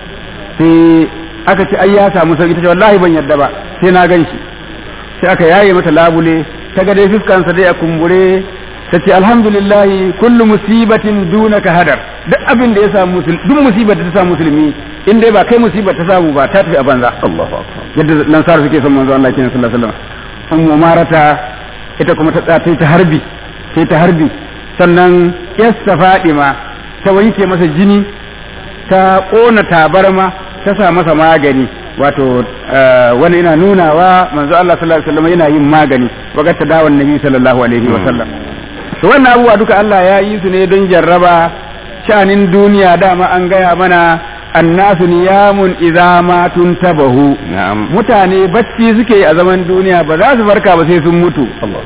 sai aka ce ai ya samu sauki tace wallahi ban yadda ba sai na gan shi sai aka yaye mata labule ta ga dai fuskansa dai a kumbure ta ce alhamdulillahi kullu musibatin dunaka hadar duk abin da ya samu musulmi duk musibar da ta samu musulmi in dai ba kai musibar ta samu ba ta tafi a banza Allahu akbar yadda lansar suke son manzo Allah kenan sallallahu alaihi wasallam ummu marata ita kuma ta tsata ta harbi sai ta harbi sannan yassa fadima ta wanke masa jini ta kona tabarma ta sa masa magani wato wani ina nunawa manzo Allah sallallahu alaihi wasallam yana yin magani wagar ta dawon nabi sallallahu alaihi wasallam to wannan abubuwa duka Allah ya yi su ne don jarraba shanin duniya dama an gaya mana annasu niyamun idza ma tuntabahu mutane bacci suke a zaman duniya ba za su farka ba sai sun mutu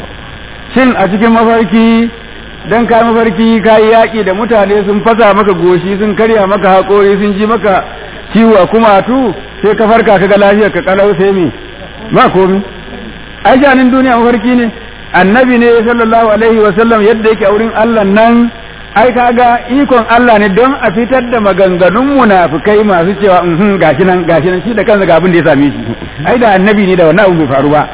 shin a cikin mafarki dan ka mafarki ka yi yaƙi da mutane sun fasa maka goshi sun karya maka haƙori sun ji maka ciwo a kumatu sai ka farka ka ga lafiyar ka kalau sai me ba komi ai shanin duniya mafarki ne annabi ne sallallahu alaihi wa sallam yadda yake a wurin Allah nan ai kaga ikon Allah ne don a fitar da maganganun munafikai masu cewa in gashi nan gashi nan shi da kansa ga abin da ya same shi ai da annabi ne da wannan abu bai faru ba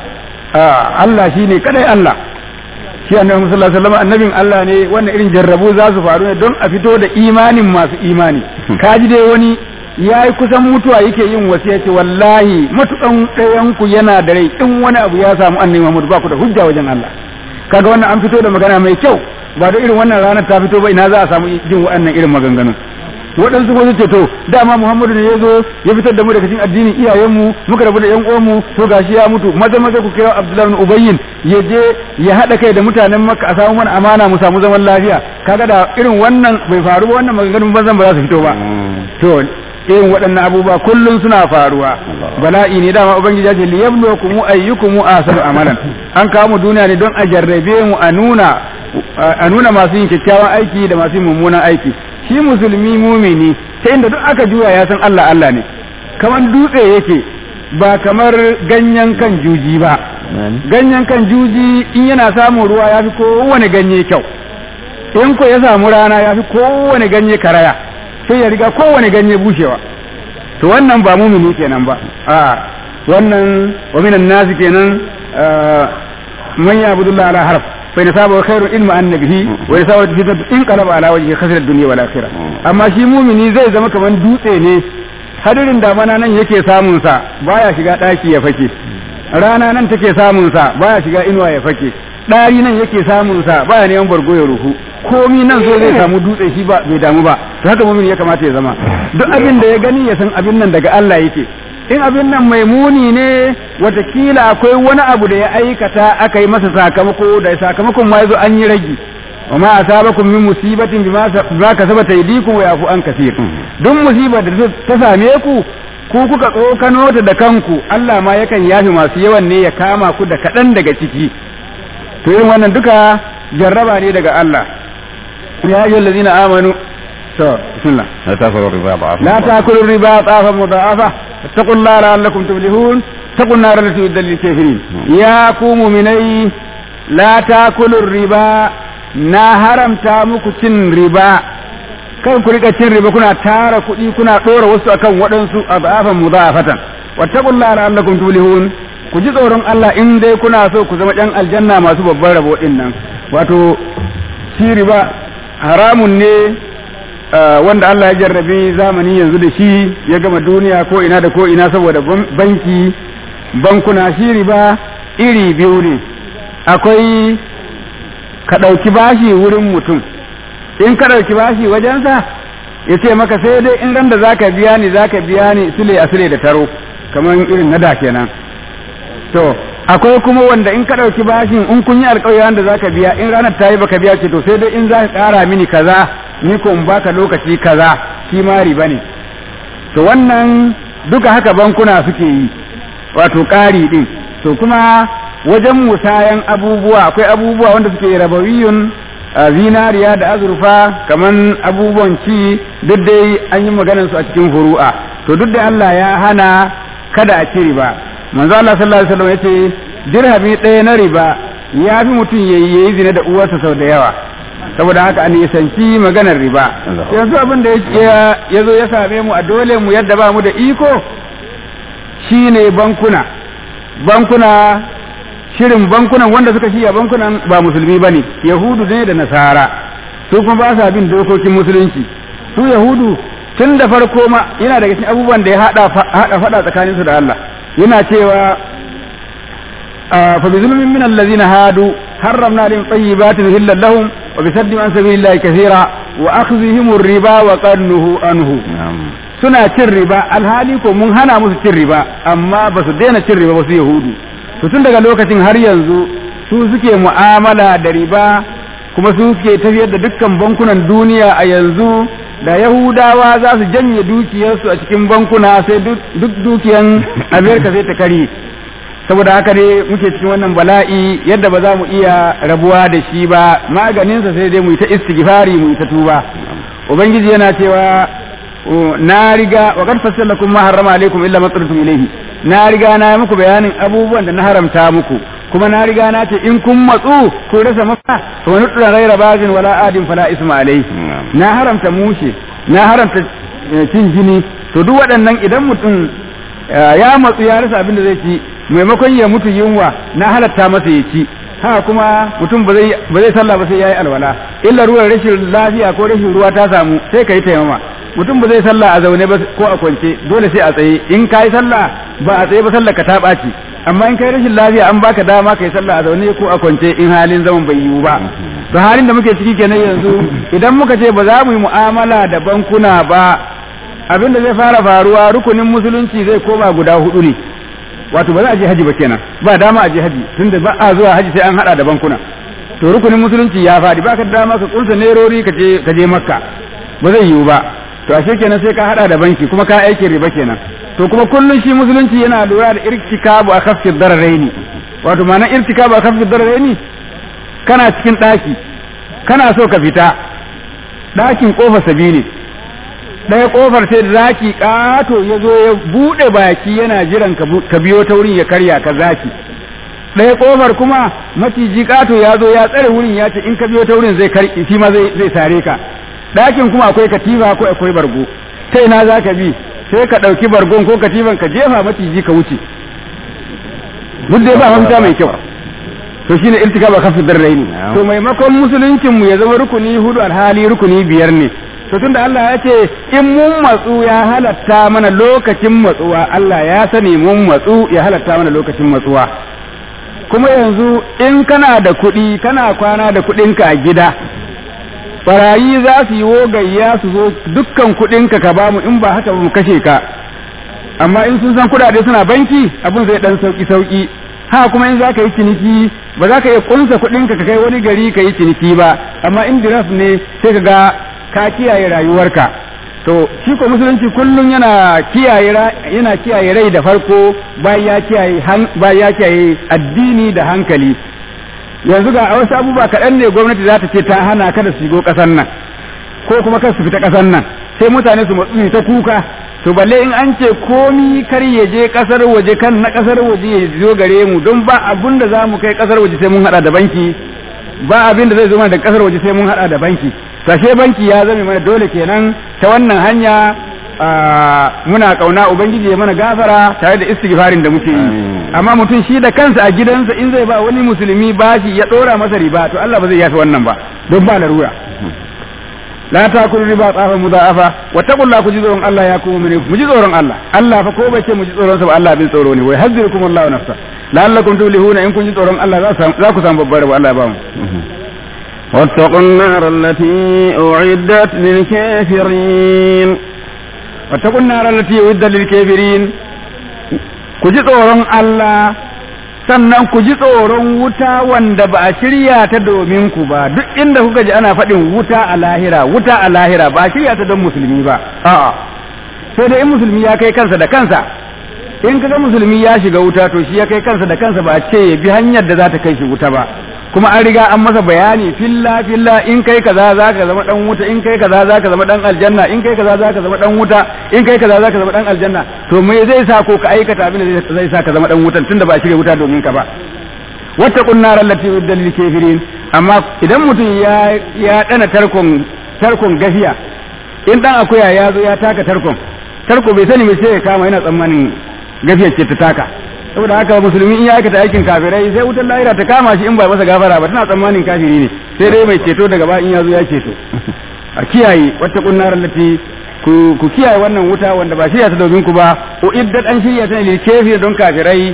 Allah shine kadai Allah shi annabi sallallahu alaihi wasallam annabin Allah ne wannan irin jarrabu za su faru ne don a fito da imanin masu imani kaji dai wani ya yi kusan mutuwa yake yin wasiya ce wallahi matukan ɗayan ku yana da rai in wani abu ya samu annabi Muhammad ba ku da hujja wajen Allah kaga wannan an fito da magana mai kyau ba da irin wannan ranar ta fito ba ina za a samu jin waɗannan irin maganganun waɗansu ko ce to dama Muhammadu ne ya zo ya fitar da mu daga cikin addinin iyayenmu muka rabu da ƴan uwanmu to gashi ya mutu maza maza ku kira Abdullahi bin Ubayyin ya je ya haɗa kai da mutanen Makka a samu mana amana mu samu zaman lafiya kaga da irin wannan bai faru ba wannan maganganun banzan ba za su fito ba to irin waɗannan abubuwa kullum suna faruwa bala'i ne dama ubangiji ya ce liyabluwakum ayyukum ahsanu amalan an kawo mu duniya ne don a jarrabe mu a nuna a nuna masu yin kyakkyawan aiki da masu yin mummunan aiki shi musulmi mumini ta inda duk aka juya ya san Allah Allah ne kamar dutse yake ba kamar ganyen kan juji ba ganyen kan juji in yana samun ruwa ya fi kowane ganye kyau in ko ya samu rana ya fi kowane ganye karaya sai ya riga kowane ganye bushewa to wannan ba mumini kenan ba a wannan wa minan nasi kenan man ya'budullah ala harf fa in saba khairu ilma annabihi wa in saba fitnat in qalaba ala wajhi khasira ad-dunya wal akhirah amma shi mumini zai zama kaman dutse ne hadirin damana nan yake samun sa baya shiga daki ya fake rana nan take samun sa baya shiga inuwa ya fake ɗari nan yake samun sa baya neman bargo ya ruhu komi nan so zai samu dutse shi ba bai damu ba to haka mumin ya kamata ya zama duk abin da ya gani ya san abin nan daga Allah yake in abin nan mai muni ne watakila akwai wani abu da ya aikata aka yi masa sakamako da sakamakon ma yazo an yi ragi wa ma asabakum min musibatin bima kasabat aydikum wa yafu an kaseer duk musibar da ta same ku ku kuka tsokano ta da kanku Allah ma yakan yafi masu yawan ne ya kama ku da kaɗan daga ciki to irin wannan duka jarraba ne daga Allah ya ayyuhal ladina amanu to bismillah لا تأكلوا الربا ضعفا لا تاكلوا الربا ضعفا مضاعفة اتقوا الله لعلكم تفلحون اتقوا النار التي أعدت للكافرين يا قوم مني لا تاكلوا الربا na haramta muku cin riba kan ku rika cin riba kuna tara kuɗi kuna ɗora wasu akan waɗansu azafan mudafatan wattaqullaha la'allakum tuflihun ku ji tsoron Allah in dai kuna so ku zama ɗan aljanna masu babban rabo ɗin nan wato shi riba haramun ne wanda Allah ya jarrabe zamani yanzu da shi ya gama duniya ko ina da ko ina saboda banki bankuna shi riba iri biyu ne akwai ka ɗauki bashi wurin mutum in ka ɗauki bashi wajensa ya ce maka sai dai in ran da za ka biya ni za ka biya ni sule a sule da taro kamar irin na da kenan to akwai kuma wanda in ka ɗauki bashin in kun yi alƙawari da za ka biya in ranar ta yi baka biya ce to sai dai in za ka ƙara mini kaza ni ko in baka lokaci kaza shi ma riba ne to wannan duka haka bankuna suke yi wato ƙari ɗin to kuma wajen musayan abubuwa akwai abubuwa wanda suke rabawiyun zinariya da azurfa kaman abubuwan ci duk dai an yi maganar su a cikin furu'a to duk da Allah ya hana kada a ci riba manzo Allah sallallahu alaihi wasallam yace dirhami ɗaya na riba ya fi mutum yayi yayi zina da uwarsa sau da yawa saboda haka an nisanci maganar riba yanzu abin da ya zo ya same mu a dole mu yadda ba mu da iko shine bankuna bankuna shirin bankunan wanda suka shiya bankunan ba musulmi bane yahudu ne da nasara su kuma ba sa bin dokokin musulunci su yahudu tun da farko ma yana daga cikin abubuwan da ya hada hada fada tsakanin su da Allah yana cewa fa bi zulmin min allazina hadu harramna lahum tayyibatin hillal lahum wa bi saddi an sabilillahi kaseera wa akhdhihim ar-riba wa qannuhu anhu suna cin riba alhali ko mun hana musu cin riba amma ba su daina cin riba ba su yahudu to tun daga lokacin har yanzu su suke mu'amala da riba kuma su suke tafiyar da dukkan bankunan duniya a yanzu da yahudawa za su janye dukiyarsu a cikin bankuna sai duk dukiyan amerika sai ta kari saboda haka ne muke cikin wannan bala'i yadda ba za mu iya rabuwa da shi ba maganinsa sai dai mu yi ta istighfari mu yi ta tuba ubangiji yana cewa na riga wa kad fassalakum ma harrama alaikum illa ma ilayhi na riga na yi muku bayanin abubuwan da na haramta muku kuma na riga na ce in kun matsu ku rasa maka to wani tsira raira bazin wala adin fala isma alai na haramta mushe na haramta cin jini to duk waɗannan idan mutum ya matsu ya rasa abin da zai ci maimakon ya mutu yunwa na halatta masa ya ci haka kuma mutum ba zai sallah ba sai ya yi alwala illa ruwan rashin lafiya ko rashin ruwa ta samu sai ka yi taimama mutum ba zai sallah a zaune ba ko a kwance dole sai a tsaye in ka yi sallah ba a tsaye ba sallah ka ta ɓaci amma in kai rashin lafiya an baka dama ka yi sallah a zaune ko a kwance in halin zaman bai yiwu ba to halin da muke ciki kenan yanzu idan muka ce ba za mu yi mu'amala da bankuna ba abin da zai fara faruwa rukunin musulunci zai koma guda hudu ne wato ba za a je haji ba kenan ba dama a je haji tunda ba a zuwa haji sai an hada da bankuna to rukunin musulunci ya fadi baka da dama ka kunsa nerori ka je ka je makka ba zai yiwu ba to ashe kenan sai ka hada da banki kuma ka aikin riba kenan to kuma kullun shi musulunci yana lura da irtikabu a kafsir dararaini wato ma'ana irtikabu a kafsir dararaini kana cikin daki kana so ka fita dakin kofa sabini ɗaya kofar sai da zaki ƙato ya zo ya buɗe baki yana jiran ka biyo ta wurin ya karya ka zaki ɗaya kofar kuma maciji ƙato ya zo ya tsare wurin ya ce in ka biyo ta wurin zai karki shi ma zai sare ka ɗakin kuma akwai katifa ko akwai bargo sai na za ka bi sai ka ɗauki bargon ko katifan ka jefa maciji ka wuce duk dai ba mafita mai kyau to shine irtikaba kafin darraini to maimakon musuluncin mu ya zama rukuni hudu alhali rukuni biyar ne to tunda Allah ya ce in mun matsu ya halatta mana lokacin matsuwa Allah ya sani mun matsu ya halatta mana lokacin matsuwa kuma yanzu in kana da kuɗi kana kwana da kuɗinka a gida barayi za su yi wogayya su zo dukkan kuɗinka ka bamu in ba haka mu kashe ka amma in sun san kuɗaɗe suna banki abin zai dan sauki sauki ha kuma in za ka yi ciniki ba za ka iya kunsa kuɗinka ka kai wani gari ka yi ciniki ba amma in diraf ne sai ka ga ka kiyaye rayuwarka to shi ko musulunci kullum yana kiyaye yana kiyaye rai da farko bayan ya kiyaye bayan ya kiyaye addini da hankali yanzu ga wasu abubuwa kaɗan ne gwamnati za ta ce ta hana kada su shigo ƙasar nan ko kuma kar su fita ƙasar nan sai mutane su matsu ta kuka to balle in an ce komi kar ya je ƙasar waje kan na ƙasar waje ya zo gare mu don ba abun da za mu kai ƙasar waje sai mun haɗa da banki ba abin da zai zo mana da ƙasar waje sai mun haɗa da banki sashe banki ya zame mana dole kenan ta wannan hanya muna kauna ubangiji ya mana gafara tare da istighfarin da muke yi amma mutum shi da kansa a gidansa in zai ba wani musulmi bashi ya dora masa riba to Allah ba zai yafi wannan ba don ba larura la takulu riba tsafa mudaafa wa taqulla ku ji tsoron Allah ya kuma mu ji tsoron Allah Allah fa ko bai ce mu ji tsoron sa ba Allah bin tsoro ne wai hazzirukum Allahu nafsa la'allakum tuflihuna in kun ji tsoron Allah za ku samu babbar rabo Allah ya ba mu واتقوا النار التي أعدت للكافرين واتقوا النار التي أعدت للكافرين كجي tsoron Allah sannan ku ji tsoron wuta wanda ba a shirya ta domin ku ba duk inda kuka ji ana faɗin wuta a lahira wuta a lahira ba a shirya ta don musulmi ba a'a sai dai in musulmi ya kai kansa da kansa in kaga musulmi ya shiga wuta to shi ya kai kansa da kansa ba a ce ya bi hanyar da za ta kai shi wuta ba kuma an riga an masa bayani filla filla in kai kaza za ka zama dan wuta in kai kaza za ka zama dan aljanna in kai kaza za ka zama dan wuta in kai kaza za ka zama dan aljanna to me zai sa ko ka aikata abin da zai sa ka zama dan wutan tunda ba shirya wuta domin ka ba wata kunnar allati uddal lil kafirin amma idan mutum ya ya dana tarkon tarkon gafiya in dan akuya ya zo ya taka tarkon tarko bai sani me sai ya kama yana tsammanin gafiyar ce ta taka saboda haka musulmi in ya aikata aikin kafirai sai wutar lahira ta kama shi in ba masa gafara ba tana tsammanin kafiri ne sai dai mai ceto daga ba in ya zo ya ceto a kiyaye wata kunnar lati ku ku kiyaye wannan wuta wanda ba shirya ta domin ku ba o iddat an shirya ta ne lil don kafirai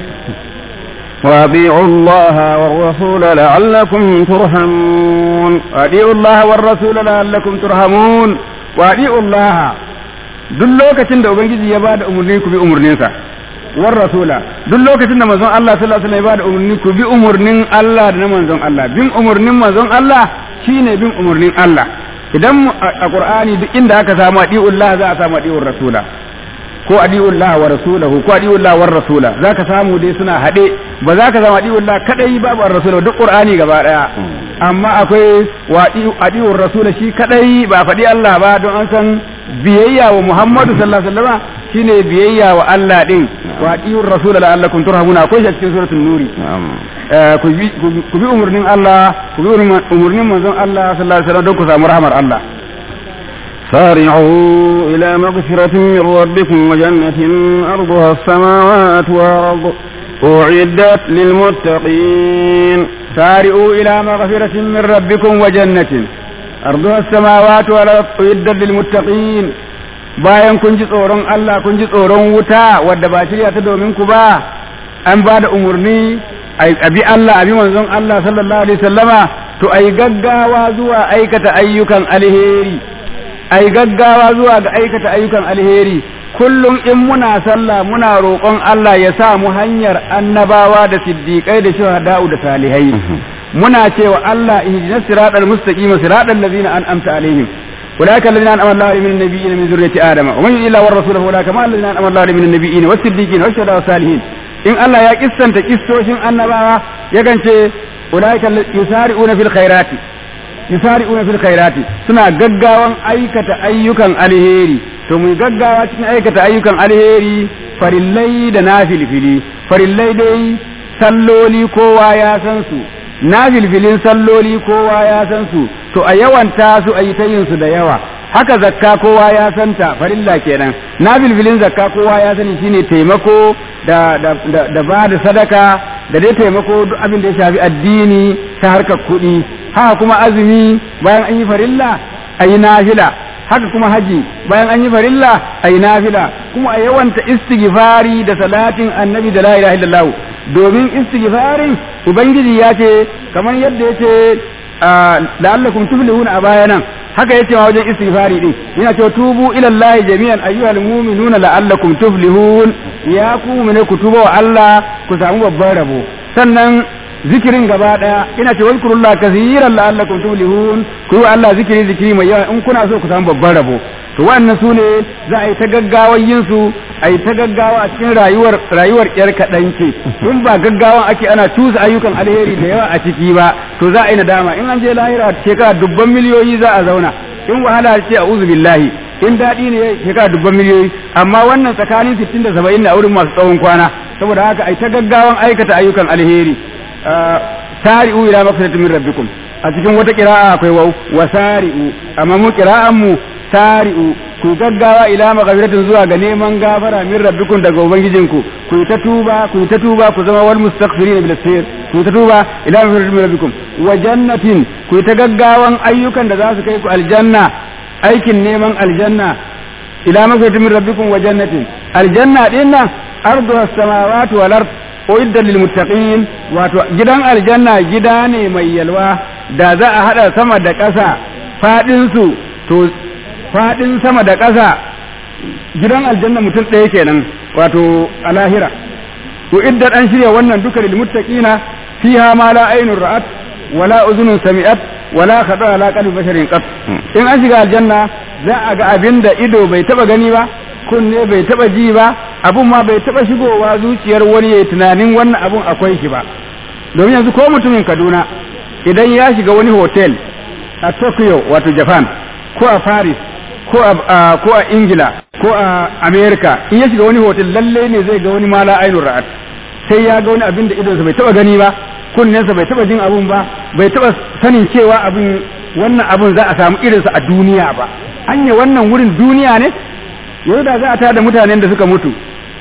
وأطيعوا الله والرسول لعلكم ترحمون وأطيعوا الله والرسول لعلكم ترحمون وأطيعوا الله duk lokacin da ubangiji ya bada umarni ku bi umarninsa war rasula duk lokacin da manzon Allah sallallahu alaihi wasallam ya bada umarni ku bi umarnin Allah da na manzon Allah bin umarnin manzon Allah shine bin umarnin Allah idan a Qur'ani duk inda aka samu adiullah za a samu adiur rasula ko adiullah wa rasulahu ko adiullah war rasula zaka samu dai suna hade ba za ka samu adiullah kadai babu ar rasula duk Qur'ani gaba daya amma akwai wa adiur rasula shi kadai ba faɗi Allah ba don an san biyayya wa Muhammadu sallallahu alaihi wasallam shine biyayya wa Allah din wa atiur rasul la'allakum turhamuna akwai shi cikin suratul nuri ku bi ku bi umurnin Allah ku bi umurnin manzon Allah sallallahu alaihi wasallam don ku samu rahmar Allah سارعوا إلى مغفرة من ربكم وجنة أرضها السماوات والأرض أعدت للمتقين سارعوا إلى مغفرة من ربكم وجنة أرضها السماوات والأرض أعدت للمتقين bayan kun ji tsoron Allah kun ji tsoron wuta wadda ba shirya ta domin ku ba an ba da umarni a bi Allah a bi manzon Allah sallallahu alaihi wasallama to ai gaggawa zuwa aikata ayyukan alheri ai gaggawa zuwa ga aikata ayyukan alheri kullum in muna sallah muna roƙon Allah ya sa mu hanyar annabawa da siddiƙai da shuhada'u da salihai muna cewa Allah ihdinas siratal mustaqim siratal ladzina an'amta alaihim أولئك الذين أنعم الله من النبيين من ذرية آدم ومن يطع الله ورسوله أولئك مع الذين أنعم الله من النبيين والصديقين والشهداء والصالحين إن الله يا كسنت كسوشين النبوة يكن أولئك يسارعون في الخيرات يسارعون في الخيرات سنا غغاوان أيكة أيukan alheri to mu gaggawa cikin aikata ayyukan alheri farillai da nafilfili farillai dai salloli kowa ya san su na filfilin salloli kowa ya san su to a yawanta su a yi ta yin su da yawa haka zakka kowa ya santa farilla kenan na filfilin zakka kowa ya sani shine taimako da da da, da ba da sadaka da dai taimako duk abin da ya shafi addini ta harkar kuɗi haka kuma azumi bayan an yi farilla a yi nafila haka kuma haji bayan an yi farilla a yi nafila kuma a yawanta istighfari da salatin annabi da la ilaha illallah domin istighfarin ubangiji ya ce kamar yadda ya ce la'allakum tuflihuna a bayanan haka yace ma wajen istighfari din yana cewa tubu ila Allah jami'an ayyuhal mu'minuna la'allakum tuflihun ya ku mu'mine ku tuba wa Allah ku samu babban rabo sannan zikirin gaba daya ina ce wazkurullah kaseeran la'allakum tuflihun ku yi wa Allah zikiri zikiri mai yawa in kuna so ku samu babban rabo to wannan su ne za a yi ta gaggawar yin su a yi ta gaggawa a cikin rayuwar rayuwar yar kaɗan ce in ba gaggawan ake ana cusa ayyukan alheri da yawa a ciki ba to za a yi nadama in an je lahira shekara dubban miliyoyi za a zauna in wahala ce a uzu billahi in daɗi ne shekara dubban miliyoyi amma wannan tsakanin sittin da saba'in na wurin masu tsawon kwana saboda haka a yi ta gaggawan aikata ayyukan alheri sari'u ila maghfiratin min rabbikum a cikin wata kira'a akwai wau wa sari'u amma mu kira'an mu sari'u ku gaggawa ila maghfiratin zuwa ga neman gafara min rabbikum daga ubangijinku ku yi ta tuba ku yi ta tuba ku zama wal mustaghfirin bil sayr ku yi ta tuba ila maghfiratin min rabbikum wa jannatin ku yi ta gaggawan ayyukan da za su kai ku aljanna aikin neman aljanna ila maghfiratin min rabbikum wa jannatin aljanna din nan ardu as-samawati wal ard uiddat lil muttaqin wato gidan aljanna gida ne mai yalwa da za a hada sama da ƙasa fadin su to fadin sama da ƙasa gidan aljanna mutum ɗaya kenan wato a lahira to idda an shirya wannan duka lil muttaqina fiha ma la aynun ra'at wala uzunun sami'at wala khada ala qalbi basharin qat in an shiga aljanna za a ga abinda ido bai taba gani ba kunne bai taba ji ba abun ma bai taba shigowa zuciyar wani yayi tunanin wannan abun akwai shi ba domin yanzu ko mutumin Kaduna idan ya shiga wani hotel a Tokyo wato Japan ko a Paris ko a ko a Ingila ko a America in ya shiga wani hotel lalle ne zai ga wani mala ainur ra'at sai ya ga wani abin da idonsa bai taba gani ba kunnensa bai taba jin abun ba bai taba sanin cewa abin wannan abun za a samu irinsa a duniya ba anya wannan wurin duniya ne yau da za a tada mutanen da suka mutu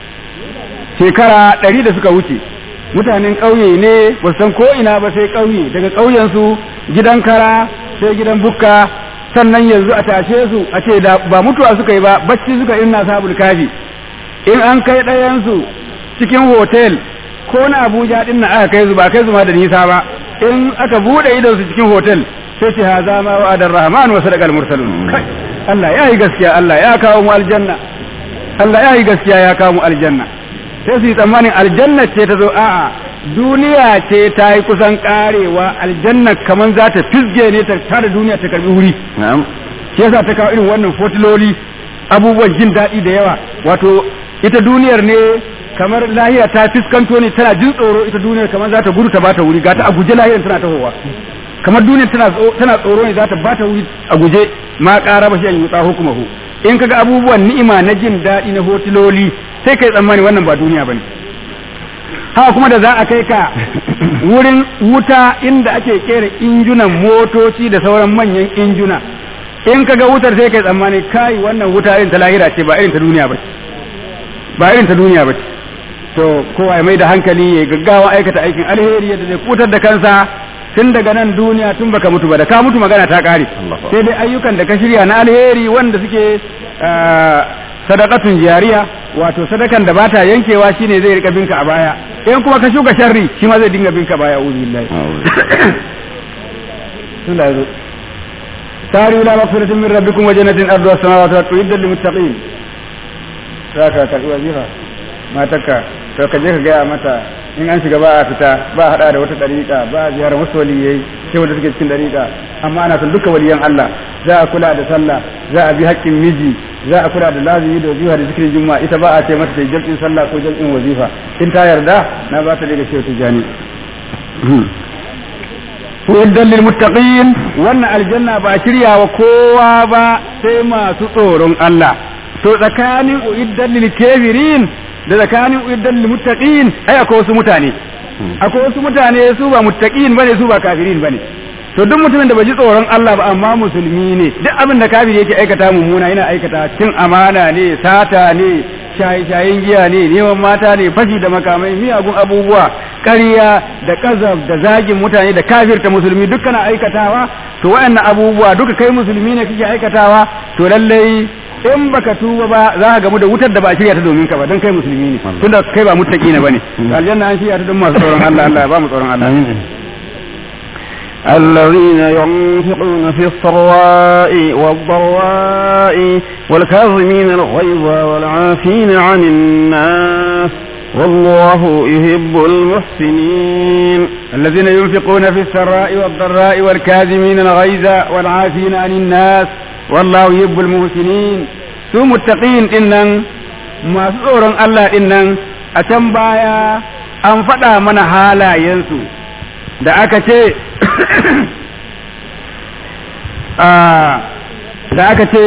shekara ɗari da suka wuce mutanen ƙauye ne ba san ko ina ba sai ƙauye daga ƙauyensu gidan kara sai gidan bukka sannan yanzu a tashe su a ce da ba mutuwa suka yi ba bacci suka yi na sabul kafi in an kai ɗayansu cikin hotel ko na abuja ɗin na aka kai su ba kai su ma da nisa ba in aka buɗe idon su cikin hotel sai ce haza ma wa'adar rahman wa sadaqal mursalun Allah ya yi gaskiya Allah ya kawo mu aljanna Allah ya yi gaskiya ya kawo mu aljanna sai su yi tsammanin aljanna ce ta zo a'a duniya ce ta yi kusan karewa aljanna kaman za ta fisge ne ta tada duniya ta karbi wuri shi yasa ta kawo irin wannan fotiloli abubuwan jin daɗi da yawa wato ita duniyar ne kamar lahiya ta fiskanto ne tana jin tsoro ita duniyar kamar za ta gudu ta bata wuri ga ta a guje lahiyar tana tahowa kamar duniyar tana tana tsoro ne za ta bata wuri a guje ma ƙara ba shi an yi hukumahu in kaga abubuwan ni'ima na jin daɗi na hotiloli sai kai tsammani wannan ba duniya bane haka kuma da za a kai ka wurin wuta inda ake kera injunan motoci da sauran manyan injuna in kaga wutar sai kai tsammani kai wannan wuta irin ta lahira ce ba irin ta duniya ba ba irin ta duniya ba to kowa ya mai da hankali ya gaggawa aikata aikin alheri yadda zai kutar da kansa tun daga nan duniya tun baka mutu ba da ka mutu magana ta kare sai dai ayyukan da ka shirya na alheri wanda suke sadakatun jariya wato sadakan da bata yankewa shine zai rika binka a baya in kuma ka shuka sharri shi ma zai dinga binka baya uzu billahi tun da yazo sari ila maghfiratin min rabbikum wa jannatin ardu as-samawati wal ardu lil muttaqin saka ka wazifa mataka to ka je ka gaya mata in an shiga ba a fita ba a hada da wata dariƙa ba a ziyarar wasu waliyai sai wanda suke cikin dariƙa amma ana son duka waliyan Allah za a kula da sallah za a bi haƙƙin miji za a kula da lazimi da wazifa da zikirin juma'a ita ba a ce mata sai jam'in sallah ko jam'in wazifa in ta yarda na ba ta daga shehu tijani Uiddan lil muttaqin wannan aljanna ba shirya wa kowa ba sai masu tsoron Allah to tsakanin uiddan lil kafirin da tsakanin uiddan lil muttaqin ai akwai wasu mutane akwai wasu mutane su ba muttaqin bane su ba kafirin bane to duk mutumin da bai ji tsoron Allah ba amma musulmi ne duk abin da kafiri yake aikata mummuna yana aikata cin amana ne sata ne shaye-shayen giya ne neman mata ne fashi da makamai miyagun abubuwa ƙarya da ƙazaf da zagin mutane da kafirta musulmi duk kana aikatawa to waɗannan abubuwa duka kai musulmi ne kake aikatawa to lallai in baka tuba ba za ka gamu da wutar da ba a shirya ta domin ka ba don kai musulmi ne tunda kai ba muttaki ne bane aljanna an shirya ta don masu tsoron Allah Allah ya ba mu tsoron Allah الذين ينفقون في السراء والضراء والكاظمين الغيظ والعافين عن الناس والله يحب المحسنين الذين ينفقون في السراء والضراء والكاظمين الغيظ والعافين عن الناس والله يحب المحسنين su muttaqin din nan masu tsoron Allah din nan a can baya an faɗa mana halayensu da aka ce da aka ce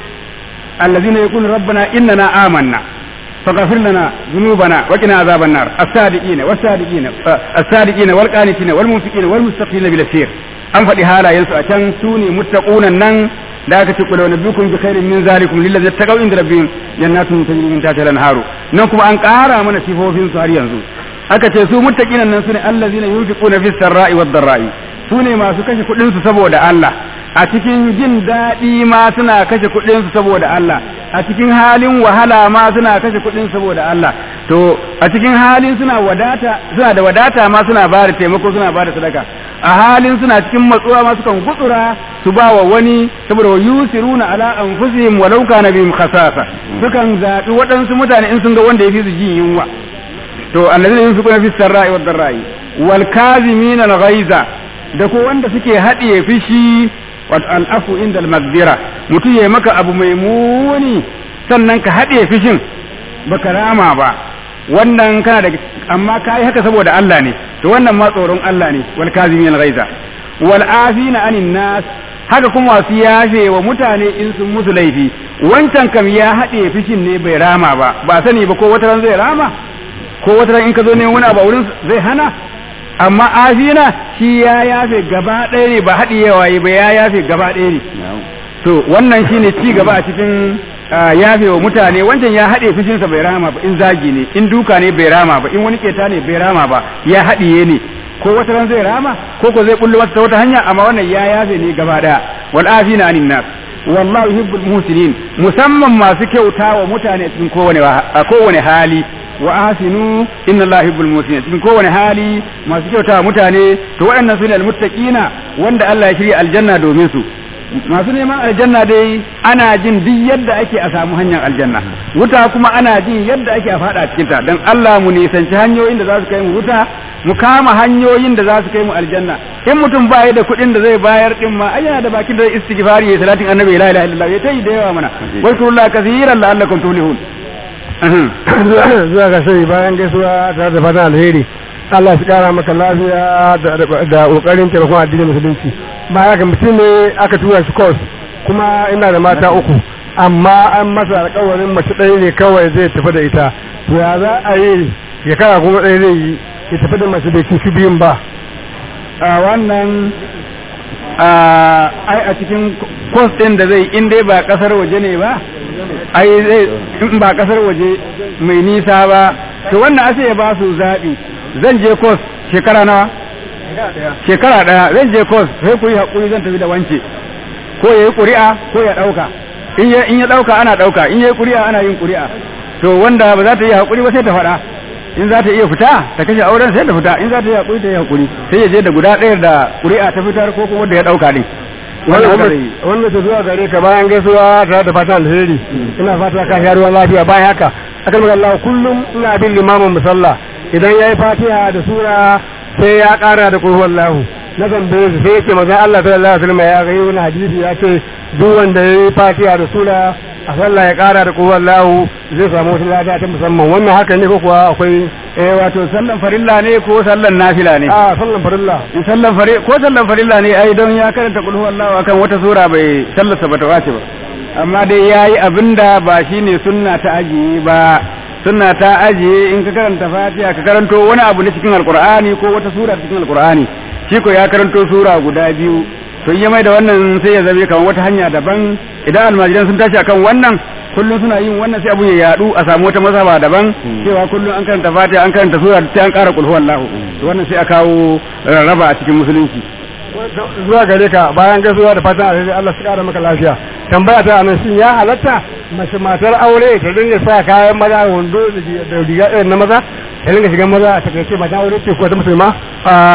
allazina yaqulu rabbana innana amanna faghfir lana dhunubana wa qina azaban nar as-sadiqina was-sadiqina as-sadiqina wal-qanitina wal-munfiqina wal-mustaqina bil asir an faɗi halayensu a can su ne muttaqunan nan da aka ce kula wa nabiyukum bi khairin min zalikum lil ladzina taqaw inda rabbihim jannatun tajri min tahtiha al-anharu nan kuma an ƙara mana sifofin su har yanzu aka ce su muttaqinan nan sune allazina yunfiquna fis sarra'i wad dharra'i sune masu kashe kuɗin su saboda Allah a cikin jin daɗi ma suna kashe kuɗin su saboda Allah a cikin halin wahala ma suna kashe kuɗin saboda Allah to a cikin halin suna wadata suna da wadata ma suna ba da taimako suna ba da sadaka a halin suna cikin matsuwa ma sukan gutsura su ba wa wani saboda wa yusiruna ala anfusihim walau kana bihim khasasa sukan zabi waɗansu mutane in sun ga wanda yafi su jin yunwa to allazina yunfiquna fis sarra'i wad dharra'i wal kazimin al ghaiza da ko wanda suke haɗiye fishi wa al afu inda al magdira mutum ya maka abu mai muni sannan ka haɗiye fishin baka rama ba wannan kana da amma kai haka saboda Allah ne to wannan ma tsoron Allah ne wal kazimin al ghaiza wal afina anin nas haka kuma wasu yafe wa mutane in sun musu laifi wancan kam ya haɗe fishin ne bai rama ba ba sani ba ko wata ran zai rama ko wata ran in ka zo ne wani abu wurin zai hana amma afina shi ya yafe gaba ɗaya ne ba haɗi yawa ba ya yafe gaba ɗaya ne to wannan shine ci gaba a cikin yafe wa mutane wancan ya haɗe fushinsa bai rama ba in zagi ne in duka ne bai rama ba in wani keta ne bai rama ba ya haɗiye ne ko wata ran zai rama ko ko zai bullo ta wata hanya amma wannan ya yafe ne gaba ɗaya wal afina anin nas wallahu yuhibbul muhsinin musamman masu kyauta wa mutane cikin kowane kowane hali wa ahsinu inna allaha yuhibbul muhsinin cikin kowane hali masu kyauta wa mutane to waɗannan sune almuttaqina wanda Allah ya shirya aljanna domin su masu neman aljanna dai ana jin duk yadda ake a samu hanyar aljanna wuta kuma ana jin yadda ake a fada cikin ta dan Allah mu nisanci hanyoyin da za su kai mu wuta mu kama hanyoyin da za su kai mu aljanna in mutum ba da kuɗin da zai bayar din ma ai yana da bakin da zai istighfari ya salatin annabi la ilaha illallah ya tayi da yawa mana wa kullu kaseeran la'allakum tuflihun zuwa ga sai bayan gaisuwa tare da fatan alheri Allah shi kara maka lafiya da kokarin taimakon addinin musulunci ba ga mutum ne aka tura shi course kuma ina da mata uku amma an masa alƙawarin mace ɗaya ne kawai zai tafi da ita to ya za a yi shekara kuma ɗaya zai yi ya tafi da mace bai ci biyun ba a wannan ai a cikin course ɗin da zai in dai ba ƙasar waje ne ba ai zai in ba ƙasar waje mai nisa ba to wannan ase ya ba su zaɓi zan je kos shekara nawa shekara daya zan je kos sai ku yi hakuri zan tafi da wance ko yayi ƙuri'a ko ya ɗauka in ya in ya ɗauka ana ɗauka in yayi ƙuri'a ana yin ƙuri'a to wanda ba za ta yi hakuri ba sai ta faɗa in za ta iya fita ta kashe auren sai ta fita in za ta yi hakuri ta yi hakuri sai ya je da guda ɗaya da ƙuri'a ta fitar ko kuma da ya ɗauka din wanda ta zuwa gare ka bayan gaisuwa tare da fatan alheri ina fata ka sha ruwan lafiya bayan haka akan Allah kullum ina bin limamin musalla idan ya yi fatiha da sura sai ya kara da kurwan lahu na tambaye su sai yake maza Allah sallallahu alaihi wasallam ya ga wani hadisi ya ce duk wanda ya yi fatiha da sura a sallah ya kara da kurwan lahu zai samu wata lada ta musamman wannan haka ne ko kuwa akwai eh wato sallan farilla ne ko sallan nafila ne a sallan farilla in sallan farilla ko sallan farilla ne ai don ya karanta qul huwallahu akan wata sura bai sallarsa bata wace ba amma dai yayi abinda ba shine sunna ta ajiye ba sunna ta ajiye in ka karanta fatiha ka karanto wani abu na cikin alqur'ani ko wata sura cikin alqur'ani shi ko ya karanto sura guda biyu to in ya mai da wannan sai ya zabe kamar wata hanya daban idan almajiran sun tashi akan wannan kullum suna yin wannan sai abu ya yadu a samu wata mazhaba daban cewa kullum an karanta fatiha an karanta sura sai an kara qul huwallahu to wannan sai a kawo raba a cikin musulunci zuwa gare ka bayan gaisuwa da fatan alheri Allah su kara maka lafiya tambaya ta anan shin ya halatta mace matar aure ta dinga sa kayan maza wando da riga irin na maza ta dinga shigan maza a takaice mata aure ce ko ta musulma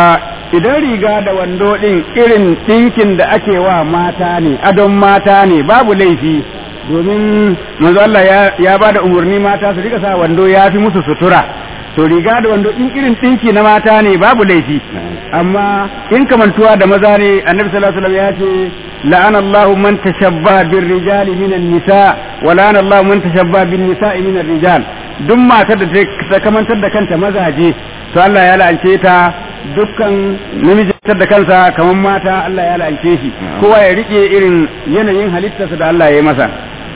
idan riga da wando din irin ɗinkin da ake wa mata ne adon mata ne babu laifi domin manzo Allah ya, ya ba da umarni mata su rika sa wando ya fi musu sutura to riga da wando in irin ɗinki na mata ne babu laifi amma in kamantuwa da maza ne annabi sallallahu alaihi wasallam ya ce la'ana Allahu man tashabbaha bir rijali minan nisa wa la'ana Allahu man tashabbaha bin nisa'i minar rijal duk matar da ta kamantar da kanta mazaje to Allah ya la'ance ta dukkan namiji da kansa kamar mata Allah ya la'ance shi kowa ya rike irin yanayin halittarsa da Allah ya yi masa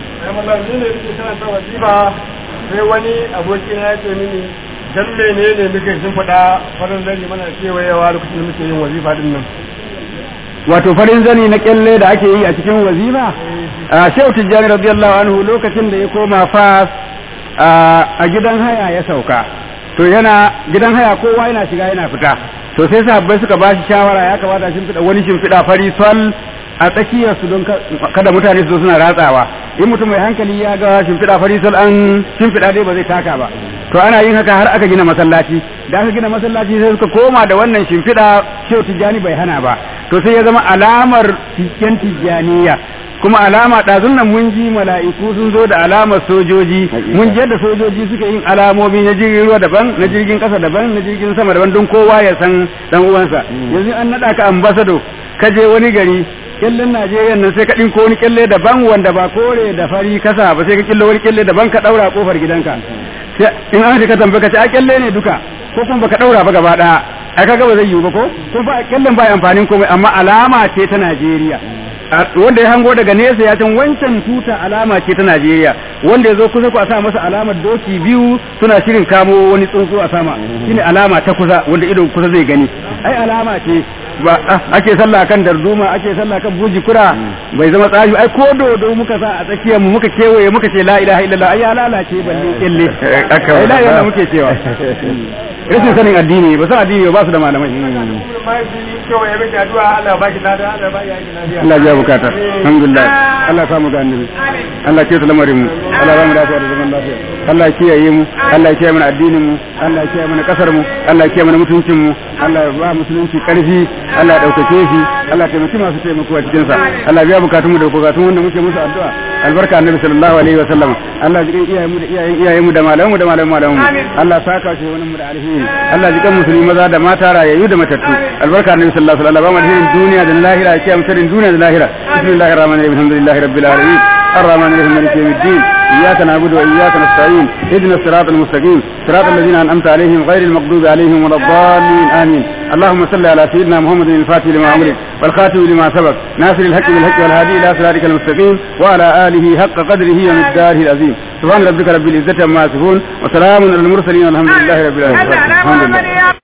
sai wani abokina ya ce mini dan menene muke shimfiɗa farin zani mana kewayewa lokacin da muke yin wazifa din nan wato farin zani na kyalle da ake yi a cikin wazifa a shehu tijjani radiyallahu anhu lokacin da ya koma fas a gidan haya ya sauka to yana gidan haya kowa yana shiga yana fita to sai sahabbai suka bashi shawara ya kamata shimfiɗa wani shimfiɗa fari sol a tsakiyar su don kada mutane su zo suna ratsawa in mutum mai hankali ya ga shimfiɗa fari sol an shimfiɗa dai ba zai taka ba to ana yin haka har aka gina masallaci da aka gina masallaci sai suka koma da wannan shimfiɗa shehu tijjani bai hana ba to sai ya zama alamar yan tijjaniya kuma alama ɗazun nan mun ji mala'iku sun zo da alamar sojoji mun ji yadda sojoji suka yin alamomi na jirgin ruwa daban na jirgin ƙasa daban na jirgin sama daban don kowa ya san dan uwansa yanzu an naɗa ka ambasado ka je wani gari kyallen Najeriya nan sai ka ɗinko wani kyalle daban wanda ba kore da fari kasa ba sai ka killa wani kyalle daban ka ɗaura kofar gidanka in an ka tambaye ka ce a kyalle ne duka ko kuma baka ɗaura ba gaba ɗaya ai kaga ba zai yiwu ba ko ko ba kyallen ba amfanin komai amma alama ce ta Najeriya wanda ya hango daga nesa ya san wancan tuta alama ce ta Najeriya wanda ya zo kusa ku a sa masa alamar doki biyu suna shirin kamo wani tsuntsu a sama shine alama ta kusa wanda ido kusa zai gani ai alama ce ba ake sallah kan darduma ake sallah kan buji kura bai zama tsari ai ko dodo muka sa a tsakiyar mu muka kewaye muka ce la ilaha illallah ai ya lalace balle kille ai la ilaha muke cewa rashin sanin addini ba san addini ba su da malamai Allah ya bukata alhamdulillah Allah samu da annabi Allah ke lamarin mu Allah ba mu lafiya da zaman lafiya Allah ya kiyaye mu Allah ya kiyaye mana addinin mu Allah ya kiyaye mana kasar mu Allah ya kiyaye mana mutuncin mu Allah ya ba musulunci karfi Allah ya daukake shi Allah ya taimaki masu taimako a cikin sa Allah ya biya bukatun mu da bukatun wanda muke musu addu'a albarka annabi sallallahu alaihi wa sallam Allah ya jikan iyayen mu da iyayen iyayen mu da malaman mu da malaman malaman mu Allah ya saka shi wani mu da alheri Allah ya jikan musulmi maza da mata rayayyu da matattu albarka annabi sallallahu alaihi wa sallam ba mu alherin duniya da lahira ya kiyaye mu sharrin duniya da lahira bismillahir rahmanir rahim alhamdulillahi rabbil alamin الرحمن الرحيم مالك يوم الدين إياك نعبد وإياك نستعين اهدنا الصراط المستقيم صراط الذين أنعمت عليهم غير المغضوب عليهم ولا الضالين آمين اللهم صل على سيدنا محمد الفاتح لما أمرك والخاتم لما سبق ناصر الحق بالحق والهادي إلى صراطك المستقيم وعلى آله حق قدره ومقداره العظيم سبحان ربك رب العزة عما يصفون وسلام على المرسلين والحمد لله رب العالمين الحمد لله